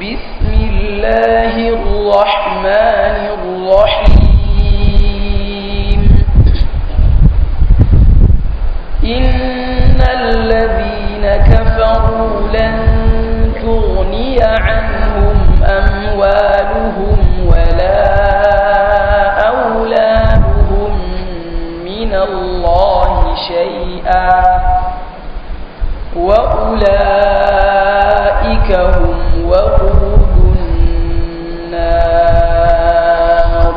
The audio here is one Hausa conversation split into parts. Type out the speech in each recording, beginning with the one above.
بسم الله الرحمن الرحيم إن الذين كفروا لن تغني عنهم أموالهم ولا أولادهم من الله شيئا وأولئك هم وقود النار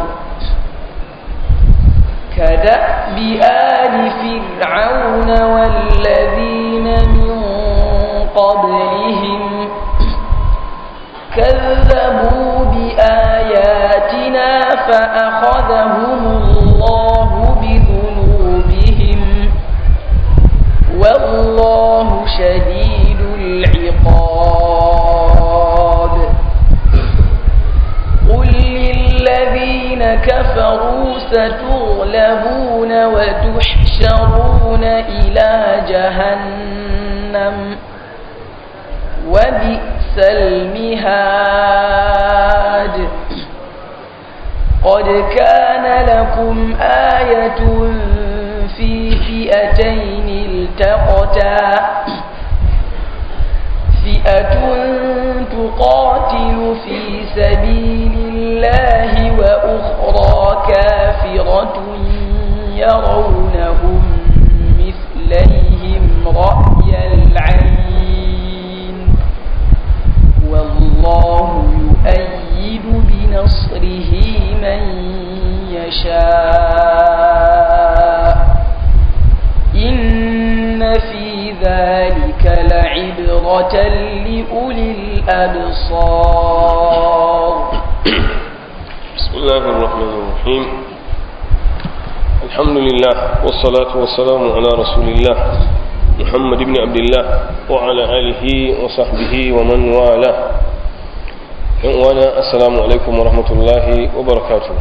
كدأب آل فرعون والذين من قبلهم كذبوا بآياتنا فأخذهم الله بذنوبهم والله شديد العقاب قل للذين كفروا ستغلبون وتحشرون إلى جهنم وبئس المهاد قد كان لكم آية في فئتين التقتا فئة تقاتل في سبيل الله وأخرى كافرة يرونهم مثليهم رأي العين والله يؤيد بنصره من يشاء إن في ذلك لعبرة لأولي الأبصار بسم الله الرحمن الرحيم الحمد لله والصلاة والسلام على رسول الله محمد بن عبد الله وعلى آله وصحبه ومن والاه وانا السلام عليكم ورحمة الله وبركاته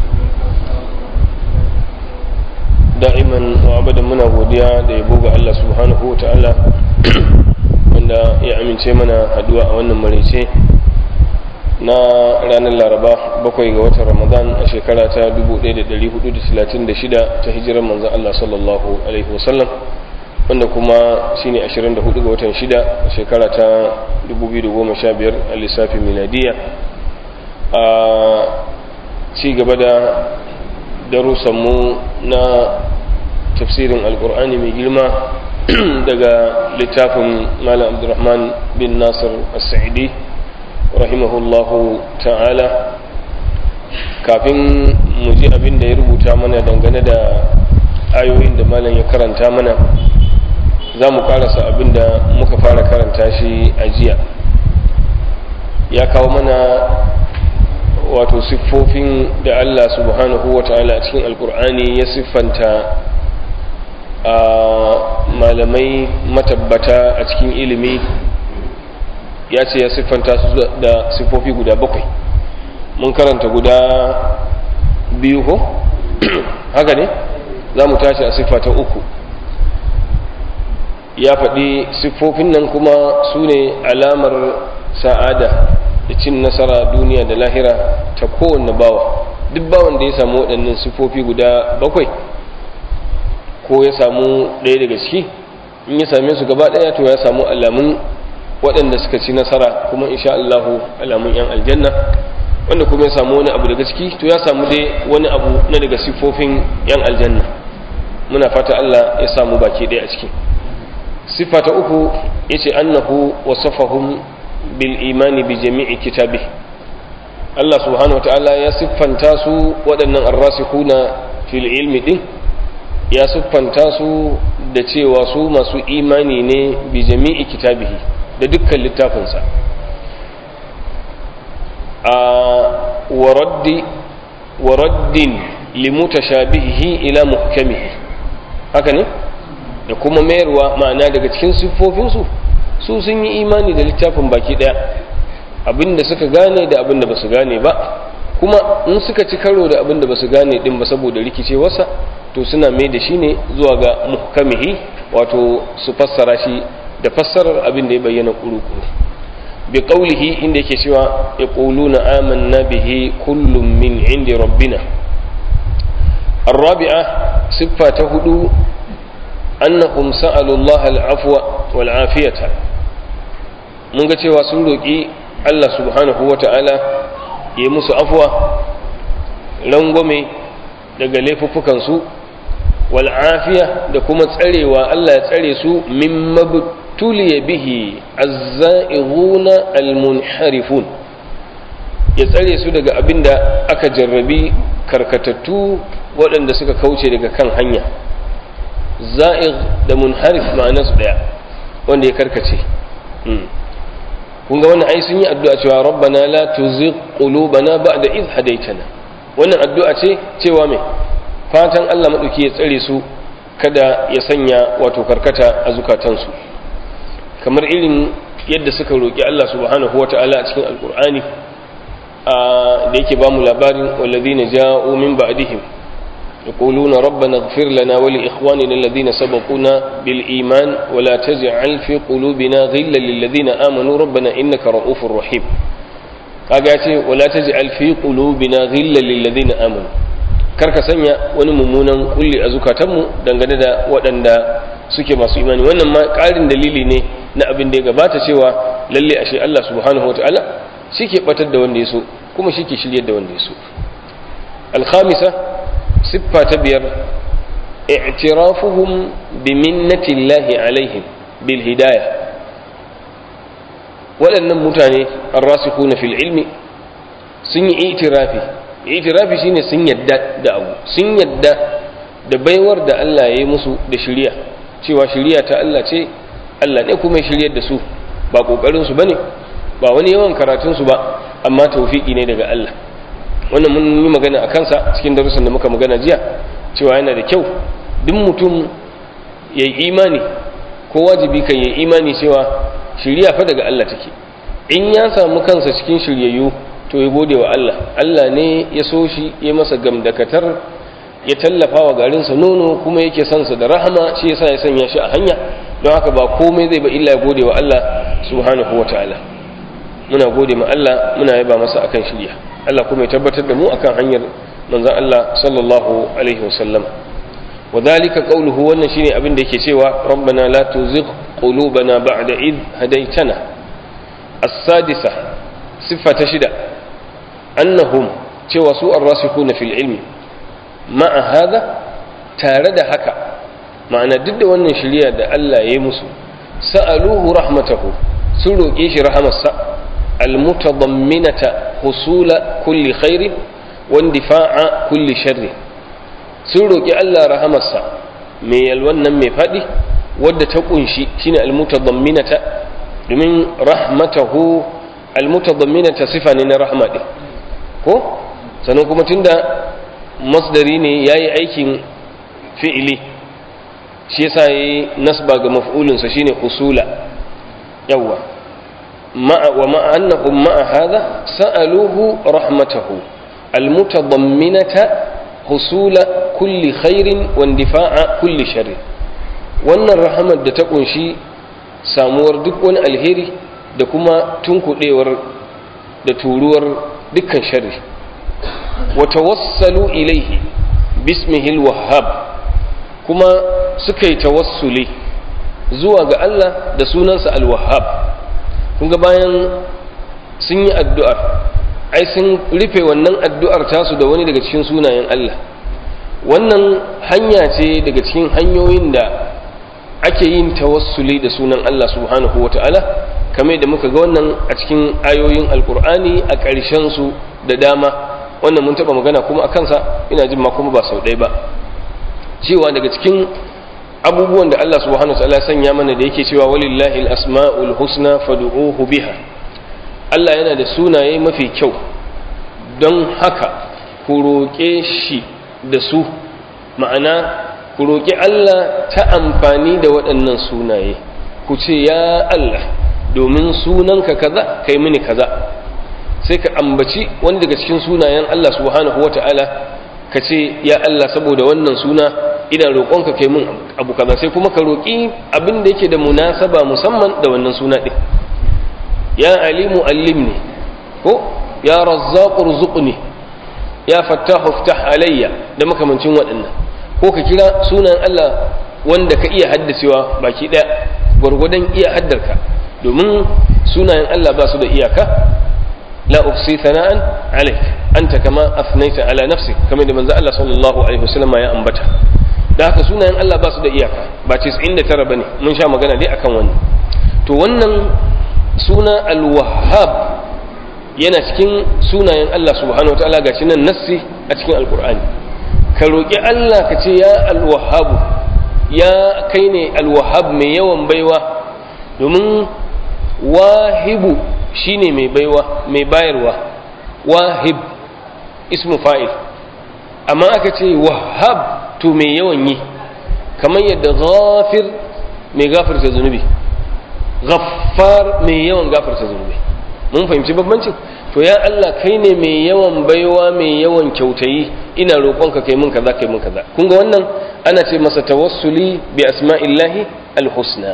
da'iman wa abadan muna godiya da yabo ga Allah subhanahu wa ta'ala wanda ya amince mana haduwa a wannan maraice na ranar laraba bakwai ga watan ramadan a shekara ta 1436 ta hijirar manzan Allah sallallahu alaihi wasallam wanda kuma shine 24 ga watan 6 a shekara ta 2015 a lissafin miladiya a ci gaba da darussanmu na tafsirin alkur'ani mai girma daga littafin malam abdurrahman bin nasir as-sa'idi rahimahullahu ta'ala kafin mu ji abin da ya rubuta mana dangane da ayoyin da malam ya karanta mana za mu karasa abin da muka fara karanta shi a jiya ya kawo mana wato siffofin da Allah subhanahu wa ta'ala a cikin alkur'ani ya siffanta a malamai matabbata a cikin ilimi ya ce ya siffanta su da siffofi guda bakwai mun karanta guda biyu ko haka ne za mu tashi a siffa ta uku ya faɗi siffofin nan kuma su ne alamar sa'ada da cin nasara duniya da lahira ta kowanne bawa duk bawan da ya samu waɗannan siffofi guda bakwai ko ya samu ɗaya daga ciki in ya same su gaba ɗaya to ya samu alamun waɗanda suka ci nasara kuma insha Allahu alamun yan aljanna wanda kuma ya samu wani abu daga ciki to ya samu dai wani abu na daga siffofin yan aljanna muna fata Allah ya samu baki ɗaya a ciki siffa ta uku yace annahu wasafahum bil imani bi jami'i kitabi Allah subhanahu wa ta'ala ya siffanta su waɗannan arrasikuna fil ilmi din ya siffanta su da cewa su masu imani ne bi jami'i kitabihi da dukkan littafinsa a waraddi waraddin limutashabihi ila muhkamihi haka ne da kuma mayarwa ma'ana daga cikin siffofinsu su sun yi imani da littafin baki daya abinda suka gane da abinda ba su gane ba kuma in suka ci karo da abinda ba su gane din ba saboda rikicewarsa to suna mai da shi ne zuwa ga muhkamihi wato su fassara shi da fassarar abin da ya bayyana kuru-kuru bi qawlihi inda yake cewa yaquluna amanna bihi kullum min indi rabbina الرابعة صفة هدو أنهم سألوا الله العفو والعافية mun ga cewa sun roƙi Allah subhanahu wa ta'ala ya yi musu afuwa rangwame daga laifuffukansu wal'afiya da kuma tsarewa Allah ya tsare su min mabtuliya bihi azza'iruna almunharifun ya tsare su daga abin da aka jarrabi karkatattu waɗanda suka kauce daga kan hanya za'ir da munharif ma'anarsu ɗaya wanda ya karkace kun ga wannan ai sun yi addu'a cewa rabbana la tuzigh qulubana ba'da idh hadaytana wannan addu'a ce cewa me fatan Allah madauki ya tsare su kada ya sanya wato karkata a zukatansu kamar irin yadda suka roki Allah subhanahu wata'ala a cikin alqur'ani da yake ba mu labarin walladhina ja'u min ba'dihim يقولون ربنا اغفر لنا ولإخواننا الذين سبقونا بالإيمان ولا تجعل في قلوبنا غلا للذين آمنوا ربنا إنك رؤوف رحيم كاغاتي ولا تجعل في قلوبنا غلا للذين آمنوا karka sanya wani mummunan kulli a zukatanmu dangane da waɗanda suke masu imani wannan ma ƙarin dalili ne na abin da ya gabata cewa lalle ashe Allah subhanahu wataala shi ke batar da wanda ya so kuma shi ke shiryar da wanda ya so al-khamisa siffa ta biyar i'tirafuhum bi minnatillahi alaihim bil hidayah waɗannan mutane arrasikuna fil ilmi sun yi itirafi itirafi shine sun yadda da abu sun yadda da baiwar da Allah ya yi musu da shiriya cewa shiriya ta Allah ce Allah ne kuma ya shiryar da su ba kokarin su bane ba wani yawan karatun su ba amma tawfiki ne daga Allah wannan mun yi magana a kansa cikin darussan da muka magana jiya cewa yana da kyau duk mutum ya yi imani ko wajibi kan ya yi imani cewa shirya fa daga Allah take in ya samu kansa cikin shiryayyu to ya gode wa Allah Allah ne ya so shi ya masa gamdakatar ya tallafa wa garinsa nono kuma yake son sa da rahama shi yasa ya sanya shi a hanya don haka ba komai zai ba illa ya gode wa Allah subhanahu wa ta'ala muna gode ma Allah muna yaba masa akan shirya Allah kuma ya tabbatar da mu akan hanyar manzon Allah sallallahu alaihi wasallam wadhalika qawluhu wannan shine abin da yake cewa rabbana la tuzigh qulubana ba'da id hadaytana as-sadisa siffa ta shida annahum cewa su ar-rasikhuna fil ilmi ma'a hada tare da haka ma'ana duk da wannan shirya da Allah ya yi musu sa'aluhu rahmatahu sun roƙe shi rahamarsa المتضمنة حصول كل خير واندفاع كل شر sun roƙi Allah rahamarsa mai yalwan nan mai faɗi wadda ta ƙunshi shine almutadamminata domin rahmatahu almutadamminata sifa ne na rahma ɗin ko sannan kuma tunda masdari ne yayi aikin fi'ili shi yasa yayi nasba ga maf'ulinsa shine husula yawwa مع ومع أنهم مع هذا سألوه رحمته المتضمنة حصول كل خير واندفاع كل شر wannan rahamar da ta kunshi samuwar duk wani alheri da kuma tunkuɗewar da turuwar dukkan sharri wa tawassalu ilaihi bismihil wahhab kuma suka yi tawassuli zuwa ga Allah da sunansa al-wahhab kunga bayan sun yi addu'ar ai sun rufe wannan addu'ar tasu da wani daga cikin sunayen Allah wannan hanya ce daga cikin hanyoyin da ake yin tawassuli da sunan Allah subhanahu wata'ala kamar da muka ga wannan a cikin ayoyin alkur'ani a ƙarshen su da dama wannan mun taɓa magana kuma a kansa ina jin ma kuma ba sau ɗaya ba cewa daga cikin abubuwan da Allah subhanahu wa ta'ala sanya mana da yake cewa walillahi al-asma'ul husna fad'uhu biha Allah yana da sunaye mafi kyau don haka ku roƙe shi da su ma'ana ku roƙi Allah ta amfani da waɗannan sunaye ku ce ya Allah domin sunanka kaza kai mini kaza sai ka ambaci wani daga cikin sunayen Allah subhanahu wa ta'ala ka ce ya Allah saboda wannan suna ina roƙonka kai min abu kaza sai kuma ka roƙi abin da yake da munasaba musamman da wannan suna ɗin ya alimu allimni ko ya razzaqu rzuqni ya fattahu iftah alayya da makamancin waɗannan ko ka kira sunan Allah wanda ka iya haddacewa baki ɗaya gwargwadon iya haddarka domin sunayen Allah ba su da iyaka la ufsi thana'an alayk anta kama afnaita ala nafsi kamar da manzo Allah sallallahu alaihi wasallam ya ambata da haka sunayen Allah ba su da iyaka ba 99 bane mun sha magana dai akan wannan to wannan suna al-wahhab yana cikin sunayen Allah subhanahu wataala gashi nan nassi a cikin alqur'ani ka roki Allah ka ce ya al-wahhab ya kai ne al-wahhab mai yawan baiwa domin wahibu shine mai baiwa mai bayarwa wahib ismu fa'il amma aka ce wahab to mai yawan yi kamar yadda ghafir mai gafarta zunubi ghaffar mai yawan gafarta zunubi mun fahimci bambancin to ya Allah kai ne mai yawan baiwa mai yawan kyautayi ina roƙonka kai mun kaza kai mun kaza kun ga wannan ana ce masa tawassuli bi asma'illahi alhusna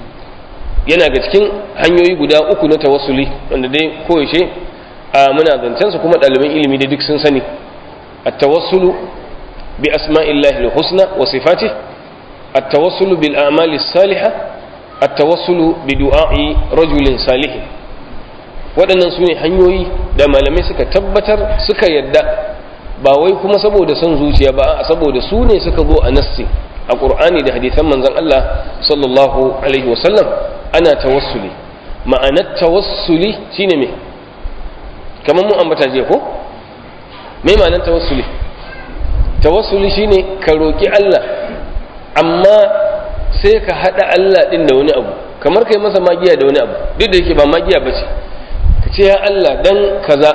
yana ga cikin hanyoyi guda uku na tawassuli wanda dai koyaushe a muna zancen su kuma ɗaliban ilimi da duk sun sani at-tawassulu bi asma'illahi al-husna wa sifatihi at-tawassulu bil a'mali as-salihah at-tawassulu bi du'a'i rajulin salih waɗannan su ne hanyoyi da malamai suka tabbatar suka yadda ba wai kuma saboda son zuciya ba saboda su ne suka zo a nassi a ƙur'ani da hadisan manzon Allah sallallahu alaihi wasallam ana tawassuli ma'anar tawassuli shine me kamar mun ambata jiya ko me ma'anar tawassuli tawassuli shine ka roki Allah amma sai ka hada Allah din da wani abu kamar kai masa magiya da wani abu duk da yake ba magiya bace ka ce ya Allah dan kaza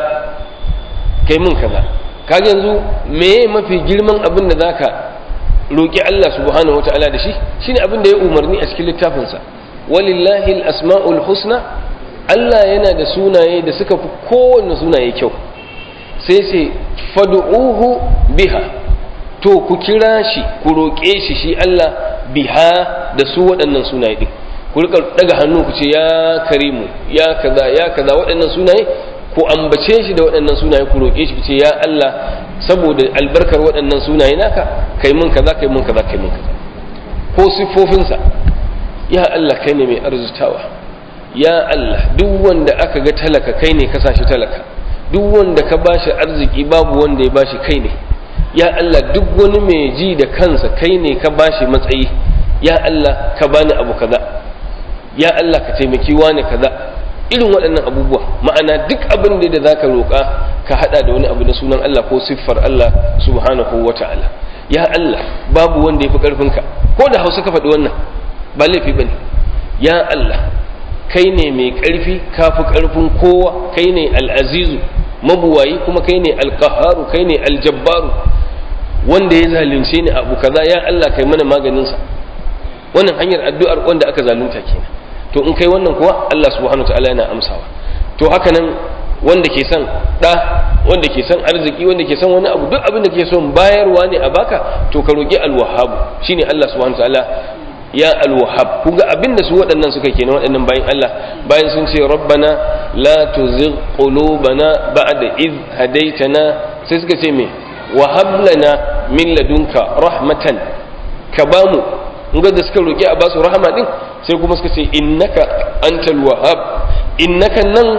kai mun kaza kaga yanzu meye mafi girman abin da zaka roki Allah subhanahu wataala da shi shine abin da ya umarni a cikin littafinsa walillahi asma'ul husna Allah yana da sunaye da suka fi kowanne sunaye kyau sai sai fad'uhu biha to ku kira shi ku roƙe shi shi Allah biha da su waɗannan sunaye din ku rika daga hannu ku ce ya karimu ya kaza ya kaza waɗannan sunaye ku ambace shi da waɗannan sunaye ku roƙe shi ku ce ya Allah saboda albarkar waɗannan sunaye naka kai mun kaza kai mun kaza kai mun kaza ko siffofinsa ya Allah kai ne mai arzutawa ya Allah duk wanda aka ga talaka kai ne ka sashi talaka duk wanda ka bashi arziki babu wanda ya bashi kai ne ya Allah duk wani mai ji da kansa kai ne ka bashi matsayi ya Allah ka bani abu kaza ya Allah ka taimaki wani kaza irin waɗannan abubuwa ma'ana duk abin da zaka roƙa ka hada da wani abu na sunan Allah ko siffar Allah subhanahu wata'ala ya Allah babu wanda ya fi ƙarfinka ko da hausa ka faɗi wannan ba laifi ba ne ya Allah kai ne mai ƙarfi ka fi ƙarfin kowa kai ne al'azizu mabuwayi kuma kai ne alƙaharu kai ne aljabbaru wanda ya zalunce ni abu kaza ya Allah kai mana maganinsa wannan hanyar addu'ar wanda aka zalunta kenan to in kai wannan kuwa Allah subhanahu ta'ala yana amsawa to haka nan wanda ke son ɗa wanda ke son arziki wanda ke son wani abu duk abin da ke son bayarwa ne a baka to ka roƙi alwahabu shine Allah subhanahu ta'ala ya alwahab kun ga abin da su waɗannan suka kenan waɗannan bayan Allah bayan sun ce rabbana la tuzigh qulubana ba'da id hadaitana sai suka ce me wa hab lana min ladunka rahmatan ka bamu in ga da suka roki a basu rahama din sai kuma suka ce innaka antal wahhab innaka nan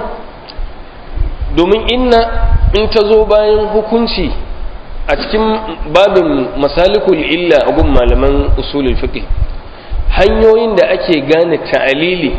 domin inna in ta zo bayan hukunci a cikin babin masalikul illa a gun malaman usulul fiqh hanyoyin da ake gane ta'alili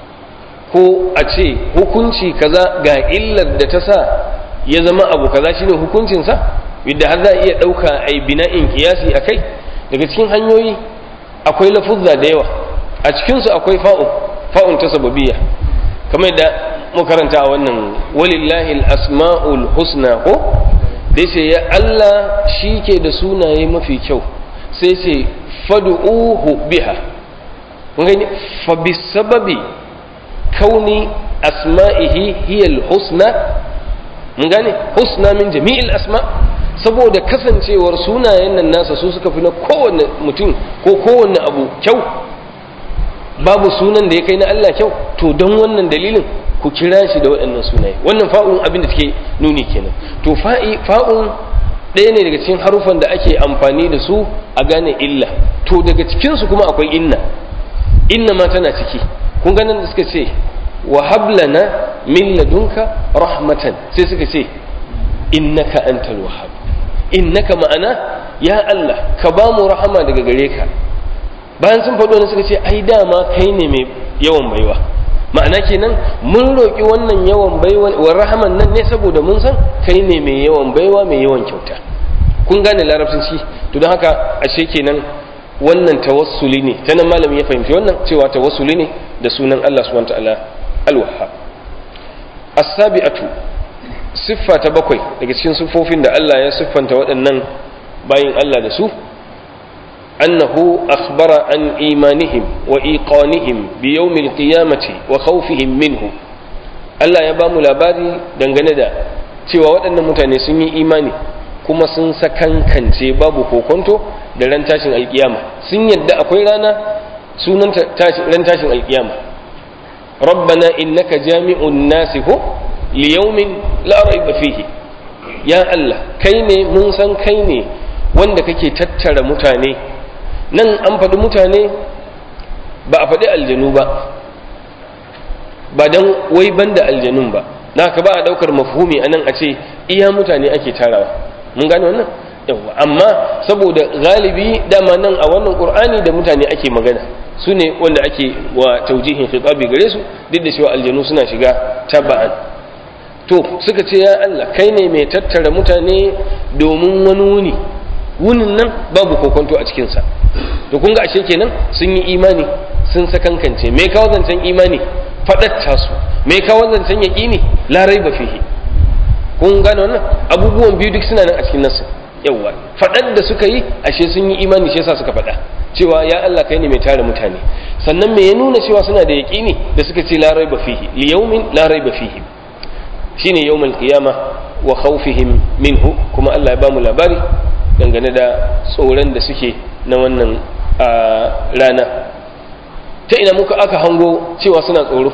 ko a ce hukunci kaza ga illar da ta sa ya zama abu kaza shine hukuncinsa yadda har za a iya ɗauka a yi bina'in kiyasi a kai daga cikin hanyoyi akwai lafuzza da yawa a cikinsu akwai fa'un fa'un ta sababiyya kamar da makaranta a wannan walillahi asma'ul husna ko dai sai ya Allah shi ke da sunaye mafi kyau sai sai fadu'uhu biha gani fa bisababi kauni asma'ihi hiya husna mun gane husna min jami'il asma saboda kasancewar sunayen nan nasa su suka fi na kowanne mutum ko kowanne abu kyau babu sunan da ya kai na Allah kyau to don wannan dalilin ku kira shi da waɗannan sunaye wannan fa'un abin da take nuni kenan to fa'i fa'un ɗaya ne daga cikin harufan da ake amfani da su a gane illa to daga cikin su kuma akwai inna inna ma tana ciki kun ganin da suka ce wa hablana min ladunka rahmatan sai suka ce innaka antal wahhab innaka ma'ana ya Allah ka ba mu rahama daga gare ka bayan sun faɗo ne suka ce ai dama kai ne mai yawan baiwa ma'ana kenan mun roƙi wannan yawan baiwa wa rahaman nan ne saboda mun san kai ne mai yawan baiwa mai yawan kyauta kun gane larabcin shi to don haka ashe kenan wannan tawassuli ne ta nan malamin ya fahimci wannan cewa tawassuli ne da sunan Allah subhanahu wa ta'ala al-wahhab as-sabi'atu siffa ta bakwai daga cikin siffofin da Allah ya siffanta waɗannan bayin Allah da su annahu akhbara an imanihim wa iqanihim bi yawmil qiyamati wa khawfihim minhu Allah ya ba mu labari dangane da cewa waɗannan mutane sun yi imani kuma sun sakankance babu kokonto da ran tashin alkiyama sun yadda akwai rana sunan ran tashin alkiyama rabbana innaka jami'un nasi ko liyaumin la raiba fihi ya Allah kai ne mun san kai ne wanda kake tattara mutane nan an faɗi mutane ba a faɗi aljanu ba ba don wai banda aljanun ba na ka ba a ɗaukar mafhumi a nan a ce iya mutane ake tarawa mun gane wannan yawa amma saboda galibi dama nan a wannan ƙur'ani da mutane ake magana su ne wanda ake wa taujihin khitabi gare su duk da cewa aljanu suna shiga taba'an to suka ce ya Allah kai ne mai tattara mutane domin wani wuni wunin nan babu kokonto a cikinsa to kun ga ashe kenan sun yi imani sun sakankance me kawo zancen imani faɗatta su me kawo zancen yaƙini larai ba fihi kun gane wannan abubuwan biyu duk suna nan a cikin nasu yawwa faɗar da suka yi ashe sun yi imani shi yasa suka faɗa cewa ya Allah kai ne mai tare mutane sannan me ya nuna cewa suna da yaƙini da suka ce larai ba fihi li yawmin larai ba fihi shine yawmul qiyama wa khawfihim minhu kuma Allah ya bamu labari dangane da tsoron da suke na wannan rana ta ina muka aka hango cewa suna tsoro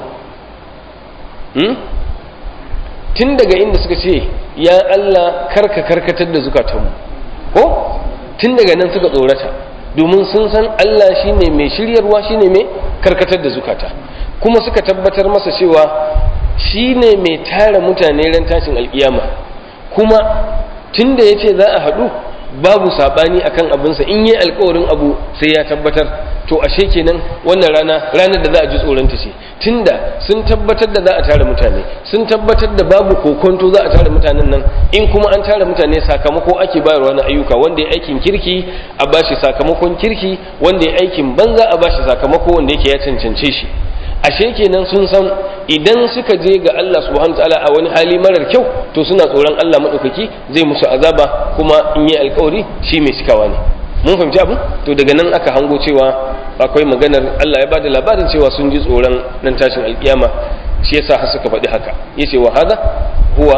tun daga inda suka ce ya Allah karka karkatar da zukatanmu ko tun daga nan suka tsorata domin sun san Allah shine mai shiryarwa shine mai karkatar da zukata kuma suka tabbatar masa cewa shi ne mai tara mutane ran tashin alkiyama kuma tun da ya ce za a haɗu babu saɓani akan abinsa in yi alkawarin abu sai ya tabbatar to ashe kenan wannan rana ranar da za a ji tsoronta ce tunda sun tabbatar da za a tara mutane sun tabbatar da babu kokonto za a tara mutanen nan in kuma an tara mutane sakamako ake bayarwa na ayyuka wanda ya aikin kirki a bashi sakamakon kirki wanda ya aikin banza a bashi sakamako wanda yake ya cancance shi ashe kenan sun san idan suka je ga Allah subhanahu ta'ala a wani hali marar kyau to suna tsoron Allah madaukaki zai musu azaba kuma in yi alkawari shi mai cikawa ne mun fahimci abin to daga nan aka hango cewa akwai maganar Allah ya bada labarin cewa sun ji tsoron nan tashin alkiyama shi yasa har suka faɗi haka yace wa hada huwa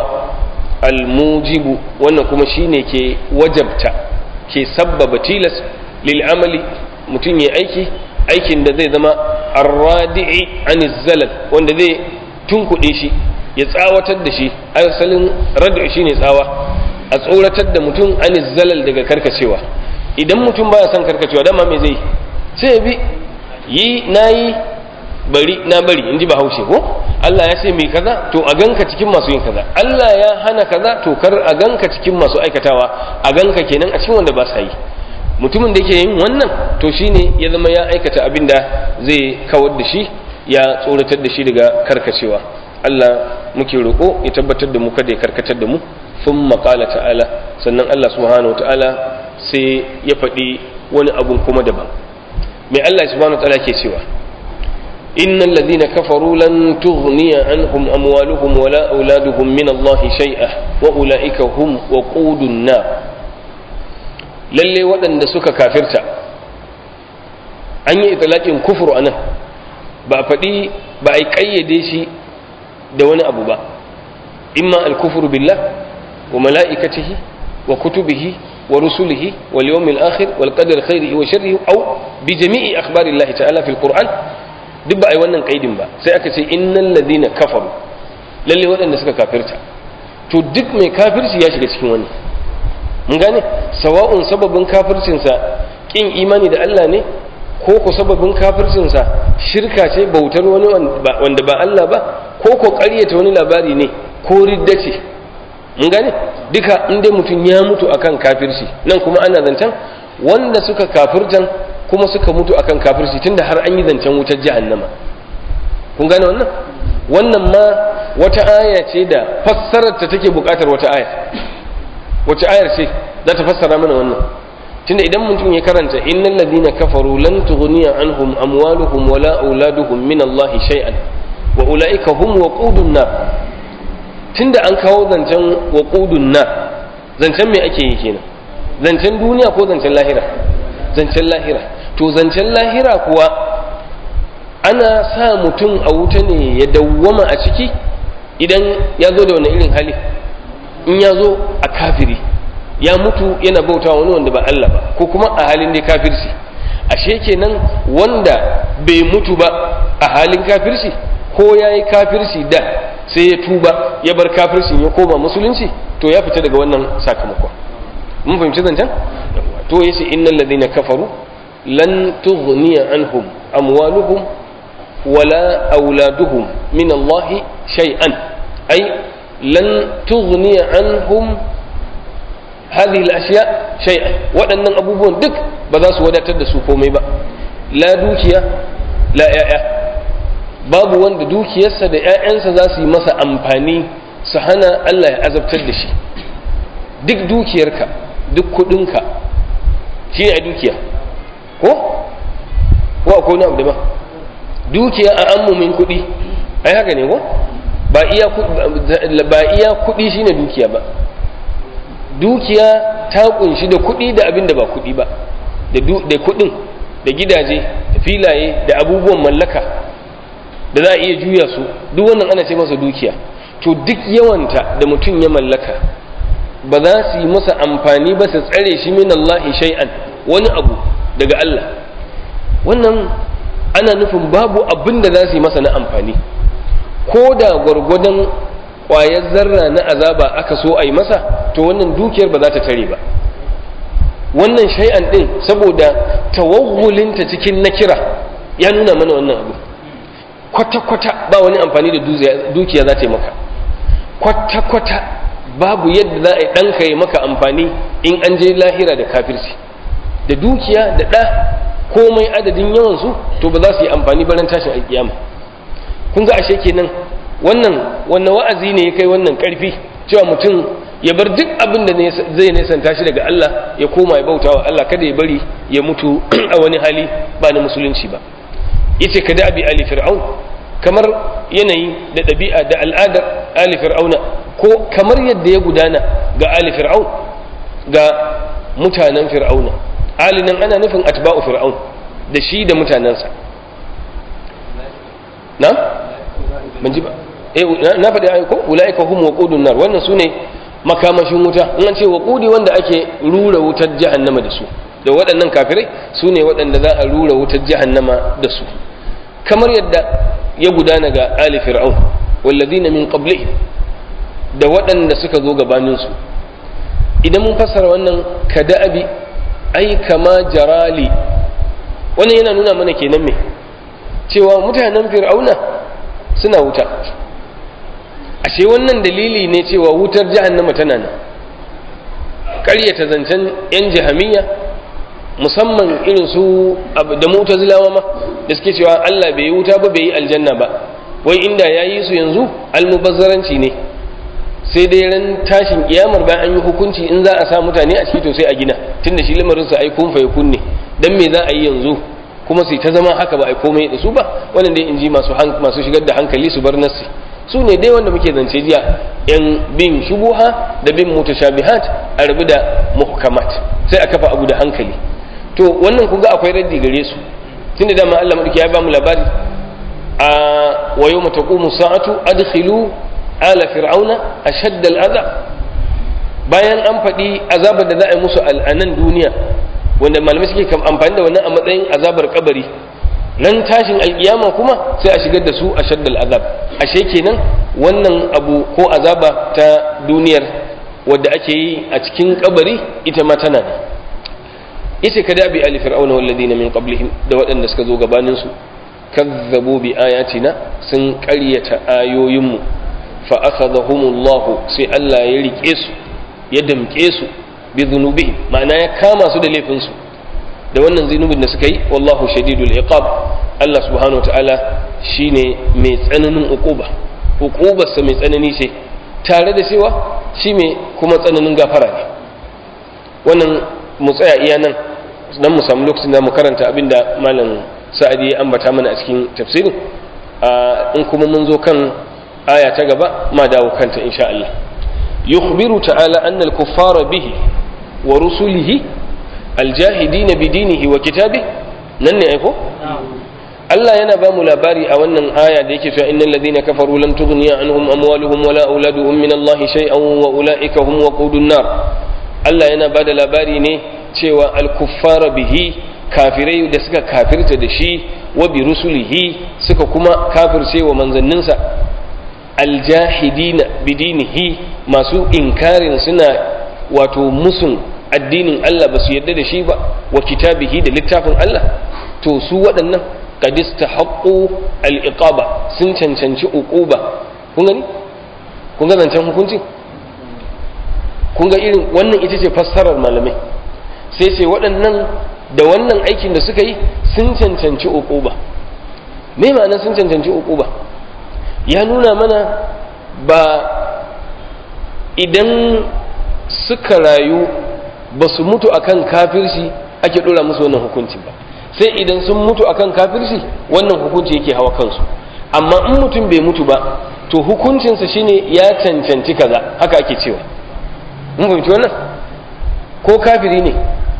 almujibu wannan kuma shine ke wajabta ke sabbaba tilas lil amali mutum ya aiki aikin da zai zama arradi'i anis zalal wanda zai tunkuɗe shi ya tsawatar da shi asalin rad'i shine tsawa a tsoratar da mutum anis zalal daga karkacewa idan mutum baya son karkacewa dama me zai sai ya bi yi nayi bari na bari in ji bahaushe ko Allah ya ce mai kaza to a ganka cikin masu yin kaza Allah ya hana kaza to kar a ganka cikin masu aikatawa a ganka kenan a cikin wanda ba sa yi mutumin da yake yin wannan to shine ya zama ya aikata abin da zai kawar da shi ya tsoratar da shi daga karkacewa Allah muke roƙo ya tabbatar da mu kada ya karkatar da mu sun maƙala ta'ala sannan Allah subhanahu wa ta'ala sai ya faɗi wani abun kuma daban mai Allah subhanahu wa ta'ala ke cewa innal ladhina kafaru lan tughniya anhum amwaluhum wala auladuhum min Allah shay'a wa ulaika hum waqudun nar lalle waɗanda suka kafirta an yi italaƙin kufur a nan ba a faɗi ba a yi ƙayyade shi da wani abu ba imma alkufuru billah wa mala'ikatihi wa kutubihi wa rusulihi wal yawmil akhir wal qadar khairihi wa sharrihi aw bi jami'i akhbarillahi ta'ala fil qur'an duk ba a yi wannan kaidin ba sai aka ce innal ladina kafaru lalle waɗanda suka kafirta to duk mai kafirci ya shiga cikin wani mun gane sawa'un sababin kafircinsa kin imani da Allah ne ko ko sababin kafircinsa shirka ce bautar wani wanda ba Allah ba ko ko ƙaryata wani labari ne ko ridda ce mun gane duka inda mutum ya mutu akan kafirci nan kuma ana zancen wanda suka kafirtan kuma suka mutu akan kafirci tunda har an yi zancen wutar jahannama kun gane wannan wannan ma wata aya ce da fassarar ta take buƙatar wata aya wace ayar ce za ta fassara mana wannan tunda idan mutum ya karanta innal ladina kafaru lan tughniya anhum amwaluhum wala auladuhum min Allah shay'an wa ulaika hum waqudun nar tunda an kawo zancen waqudun nar zancen me ake yi kenan zancen duniya ko zancen lahira zancen lahira to zancen lahira kuwa ana sa mutum a wuta ne ya dawwama a ciki idan ya zo da wani irin hali in ya zo a kafiri ya mutu yana bautawa wani wanda ba Allah ba ko kuma a halin da kafirci ashe kenan wanda bai mutu ba a halin kafirci ko ya yi kafirci da sai ya tuba ya bar kafircin ya koma musulunci to ya fita daga wannan sakamakon mun fahimci zancen to ya ce innal ladina kafaru lan tughniya anhum amwaluhum wala auladuhum min Allah shay'an ay lan tughniya anhum hadhihi al-ashya shay'an waɗannan abubuwan duk ba za su wadatar da su komai ba la dukiya la ya'ya babu wanda dukiyarsa da ‘ya'yansa za su yi masa amfani su hana Allah ya azabtar da shi duk dukiyarka duk kudinka shi ne a dukiya ko? ko akwai wani abu da ba dukiya a ammumin kudi ai haka ne ko? ba iya kudi shi ne dukiya ba dukiya ta kunshi da kudi da abin da ba kudi ba da kudin da gidaje da filaye da abubuwan mallaka da za a iya juya su duk wannan ana ce masa dukiya to duk yawanta da mutum ya mallaka ba za su yi masa amfani ba su tsare shi min Allah shay'an wani abu daga Allah wannan ana nufin babu abin da za su yi masa na amfani ko da gwargwadon ƙwayar zarra na azaba aka so a yi masa to wannan dukiyar ba za ta tare ba wannan shay'an din saboda tawawulinta cikin nakira ya nuna mana wannan abu kwata-kwata ba wani amfani da dukiya za ta yi maka kwata-kwata babu yadda za a yi ɗanka yi maka amfani in an je lahira da kafirci da dukiya da ɗa komai adadin yawansu to ba za su yi amfani baran tashin alkiyama kun ga ashe kenan wannan wannan wa'azi ne ya kai wannan ƙarfi cewa mutum ya bar duk abin da zai nesanta shi daga Allah ya koma ya bautawa Allah kada ya bari ya mutu a wani hali ba na musulunci ba yace ka da abi ali fir'aun kamar yanayi da ɗabi'a da al'adar ali fir'auna ko kamar yadda ya gudana ga ali fir'aun ga mutanen fir'auna ali nan ana nufin atba'u fir'aun da shi da mutanensa na ban ji ba eh na faɗi ayi ko ulaika hum waqudun nar wannan sune makamashin wuta in an ce waqudi wanda ake rura wutar jahannama da su da waɗannan kafirai su ne waɗanda za a rura wutar jahannama da su kamar yadda ya gudana ga ali fir'aun wallazina min qablihim da waɗanda suka zo gabaninsu idan mun fassara wannan kada'abi ai kama jarali wannan yana nuna mana kenan me cewa mutanen fir'auna suna wuta ashe wannan dalili ne cewa wutar jahannama tana nan ƙaryata zancen 'yan jahamiya musamman irin su da mutazilawa ma da suke cewa Allah bai yi wuta ba bai yi aljanna ba wai inda ya yi su yanzu almubazzaranci ne sai dai ran tashin kiyamar bayan an yi hukunci in za a sa mutane a ciki to sai a gina tunda shi lamarin sa ai kun fa kunne dan me za a yi yanzu kuma sai ta zama haka ba ai komai da su ba wannan dai in ji masu masu shigar da hankali su bar nassi su ne dai wanda muke zance jiya yan bin shubuha da bin mutashabihat a rabu da muhkamat sai a kafa abu da hankali to wannan kun ga akwai raddi gare su tunda dama Allah madauki ya ba mu labari a wa yawma taqumu sa'atu adkhilu ala fir'auna ashadda al'azab bayan an faɗi azabar da za a yi musu al'anan duniya wanda malamai suke amfani da wannan a matsayin azabar kabari nan tashin alkiyama kuma sai a shigar da su ashaddal azab ashe kenan wannan abu ko azaba ta duniyar wadda ake yi a cikin kabari ita ma tana ne ita ka dabi ali fir'auna walladina min qablihim da waɗanda suka zo gabanin su kazzabu bi ayatina sun ƙaryata ayoyinmu fa akhadhahumullahu sai Allah ya rike su ya damke su bi dhunubihim ma'ana ya kama su da laifin su da wannan zunubin da suka yi wallahu shadidul iqab Allah subhanahu wataala shine mai tsananin uquba uqubarsa mai tsanani ce tare da cewa shi mai kuma tsananin gafara ne wannan mu tsaya iya nan dan mu samu lokacin da mu karanta abinda malam sa'adi ya ambata mana a cikin tafsirin in kuma mun zo kan aya ta gaba ma dawo kanta insha Allah yukhbiru ta'ala anna al-kuffara bihi wa rusulihi al-jahidin bi dinihi wa kitabihi nan ne aiko Allah yana ba mu labari a wannan aya da yake cewa innal ladina kafaru lan tughniya anhum amwaluhum wala auladuhum min Allah shay'an wa ulaika hum waqudun nar Allah yana ba da labari ne cewa al-kuffara bihi kafirai da suka kafirta da shi wa bi rusulihi suka kuma kafirce wa manzanninsa aljahidina bidinihi masu inkarin suna wato musun addinin Allah ba su yarda da shi ba wa kitabihi da littafin Allah to su waɗannan qad istahaqqu al-iqaba sun cancanci uquba kun gani kun ga zancen hukunci kun ga irin wannan ita ce fassarar malamai sai sai waɗannan da wannan aikin da suka yi sun cancanci uquba me ma'ana sun cancanci uquba ya nuna mana ba idan suka rayu ba su mutu akan kafirci ake dora musu wannan hukunci ba sai idan sun mutu akan kafirci wannan hukunci yake hawa kansu amma in mutum bai mutu ba to hukuncinsa shine ya cancanci kaza haka ake cewa mun fahimci wannan ko kafiri ne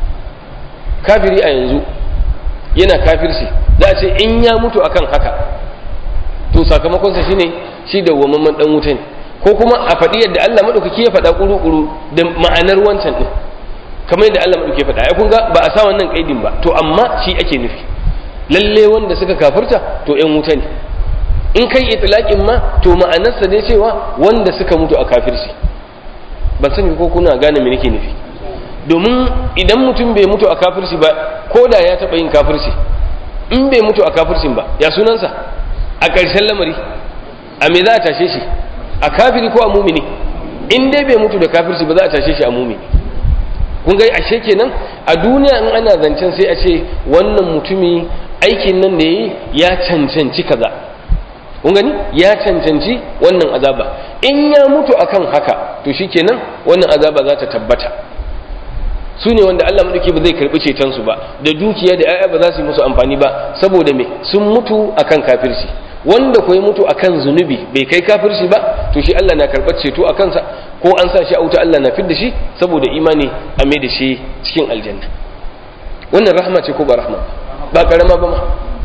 kafiri a yanzu yana kafirci za a ce in ya mutu akan haka to sakamakonsa shine shi da wamamman dan wuta ne ko kuma a faɗi yadda Allah maɗaukaki ya faɗa ƙuru-ƙuru da ma'anar wancan ɗin kamar yadda Allah maɗauki ya faɗa ai kun ga ba a sa wannan ƙaidin ba to amma shi ake nufi lalle wanda suka kafirta to ƴan wuta ne in kai itlaqin ma to ma'anarsa ne cewa wanda suka mutu a kafirci ban sani ko kuna gane me nake nufi domin idan mutum bai mutu a kafirci ba ko da ya taɓa yin kafirci in bai mutu a kafircin ba ya sunansa a ƙarshen lamari a me za a tashe shi a kafiri ko a mumini in dai bai mutu da kafirci ba za a tashe shi a mumini kun ga ashe kenan a duniya in ana zancen sai a ce wannan mutumi aikin nan da yi ya cancanci kaza kun gani ya cancanci wannan azaba in ya mutu akan haka to shikenan wannan azaba za ta tabbata su ne wanda Allah madauki ba zai karbi ceton su ba da dukiya da 'ya'ya ba za su yi musu amfani ba saboda me sun mutu akan kafirci wanda ko ya mutu akan zunubi bai kai kafirci ba to shi Allah na karɓar ceto a kansa ko an sa shi a wuta Allah na fid da shi saboda imani a mai da shi cikin aljanna wannan rahama ce ko ba rahama ba karama ba ma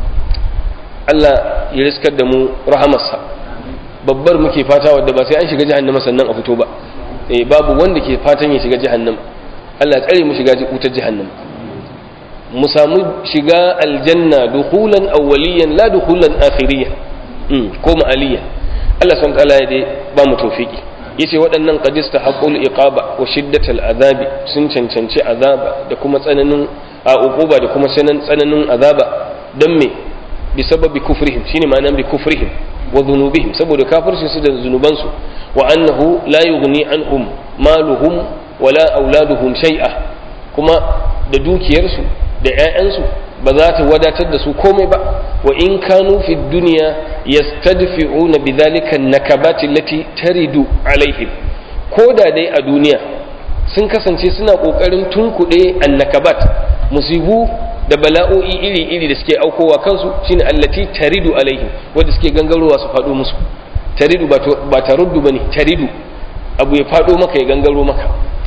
Allah ya riskar da mu rahamarsa babbar muke fata wadda ba sai an shiga jahannama sannan a fito ba eh babu wanda ke fatan ya shiga jahannama Allah tsare mu shiga wutar jahannama mu samu shiga aljanna dukhulan awwaliyan la dukhulan akhiriyan ko ma'aliya Allah son kala ya dai ba mu tawfiki yace waɗannan qadista haqqul iqaba wa shiddatal azabi sun cancanci azaba da kuma tsananin a uquba da kuma sanan tsananin azaba dan me bi sababi kufrihim shine ma'anan bi kufrihim wa dhunubihim saboda kafirci su da zunuban su wa annahu la yughni anhum maluhum wala auladuhum shay'a kuma da dukiyarsu da 'ya'yansu ba za ta wadatar da su komai ba wa in kanu fi duniya yastadfi'una bidhalika nakabati allati taridu alaihim ko da dai a duniya sun kasance suna kokarin tunkuɗe annakabat musibu da bala'o'i iri-iri da suke aukowa kansu shine allati taridu alaihim wanda suke gangarowa su faɗo musu taridu ba taruddu bane taridu abu ya faɗo maka ya gangaro maka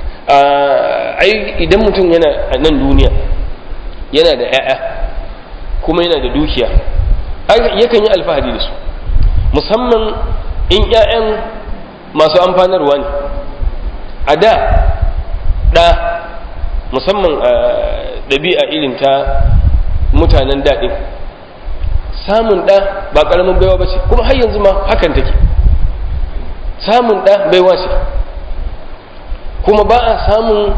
ai idan mutum yana a nan duniya yana da 'ya'ya kuma yana da dukiya yakan yi alfahari da su musamman in 'ya'yan masu amfanarwa ne a da ɗa musamman a ɗabi'a irin ta mutanen daɗin samun ɗa ba ƙaramin baiwa ba ce kuma har yanzu ma hakan take samun ɗa baiwa ce kuma ba a samun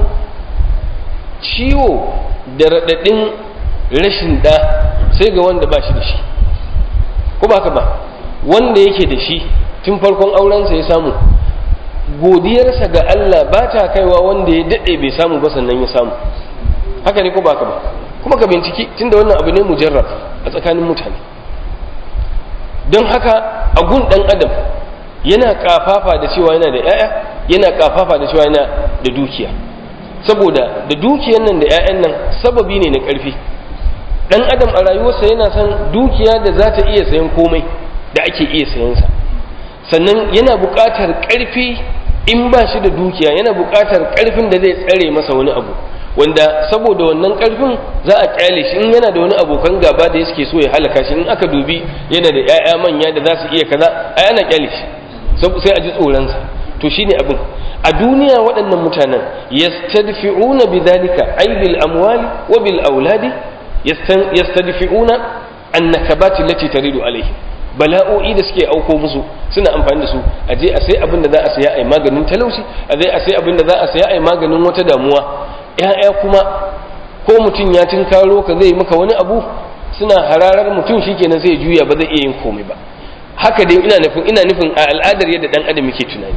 ciwo da raɗaɗin rashin ɗa sai ga wanda ba shi da shi ko ba ka ba wanda yake da shi tun farkon aurensa ya samu godiyarsa ga Allah ba ta kaiwa wanda ya daɗe bai samu ba sannan ya samu haka ne ko ba ka ba kuma ka binciki tunda wannan abu ne mujarrab a tsakanin mutane don haka a gun ɗan adam yana kafafa da cewa yana da 'ya'ya yana kafafa da cewa yana da dukiya saboda da dukiyar nan da 'ya'yan nan sababi ne na ƙarfi ɗan adam a rayuwarsa yana son dukiya da za ta iya sayan komai da ake iya sayansa sannan yana buƙatar ƙarfi in ba shi da dukiya yana buƙatar ƙarfin da zai tsare masa wani abu wanda saboda wannan ƙarfin za a ƙyale shi in yana da wani abokan gaba da suke so ya halaka shi in aka dubi yana da 'ya'ya manya da za su iya kaza ai ana ƙyale shi sai a ji tsoronsa to shine abin a duniya waɗannan mutanen yastadfi'una bidhalika ay bil amwali wa bil auladi yastadfi'una annakabati allati taridu alaihi bala'o'i da suke auko musu suna amfani da su a je a sai abin da za a saya ai maganin talauci a je a sai abin da za a saya ai maganin wata damuwa ya'ya kuma ko mutum ya tinkaro ka zai maka wani abu suna hararar mutum shikenan sai ya juya ba zai iya yin komai ba haka dai ina nufin ina nufin a al'adar yadda dan adam yake tunani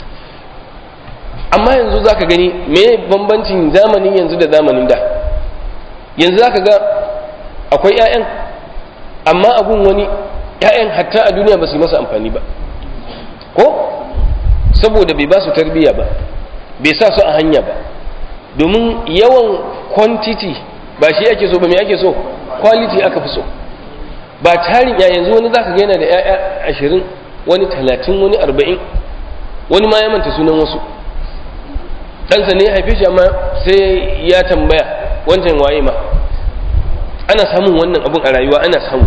amma yanzu zaka gani me bambancin zamanin yanzu da zamanin da yanzu zaka ga akwai 'ya'yan amma abun wani 'ya'yan hatta a duniya ba su yi masa amfani ba ko saboda bai ba su tarbiyya ba bai sa su a hanya ba domin yawan quantity ba shi ake so ba me ake so quality aka fi so ba tarin ya yanzu wani zaka ga yana da 'ya'ya ashirin wani talatin wani arba'in wani ma ya manta sunan wasu ɗansa ne ya haife shi amma sai ya tambaya wancan waye ma ana samun wannan abun a rayuwa ana samu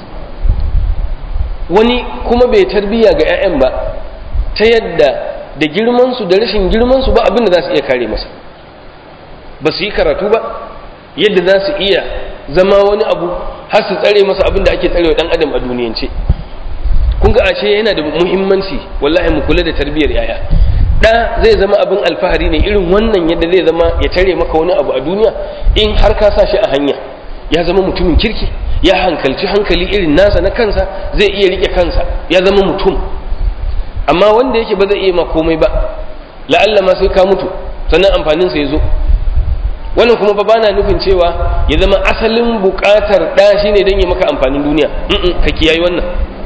wani kuma bai tarbiya ga 'ya'yan ba ta yadda da girmansu da rashin girmansu ba abin da za su iya kare masa ba su yi karatu ba yadda za su iya zama wani abu har su tsare masa abin da ake tsarewa dan adam a duniyance kun ga ashe yana da muhimmanci wallahi mu kula da tarbiyyar 'ya'ya da zai zama abin alfahari ne irin wannan yadda zai zama ya tare maka wani abu a duniya in har ka sa shi a hanya ya zama mutumin kirki ya hankalci hankali irin nasa na kansa zai iya rike kansa ya zama mutum amma wanda yake ba zai iya ma komai ba la'alla ma sai ka mutu sannan amfaninsa ya zo wannan kuma ba bana nufin cewa ya zama asalin buƙatar ɗa shine don ya maka amfanin duniya ka kiyayi wannan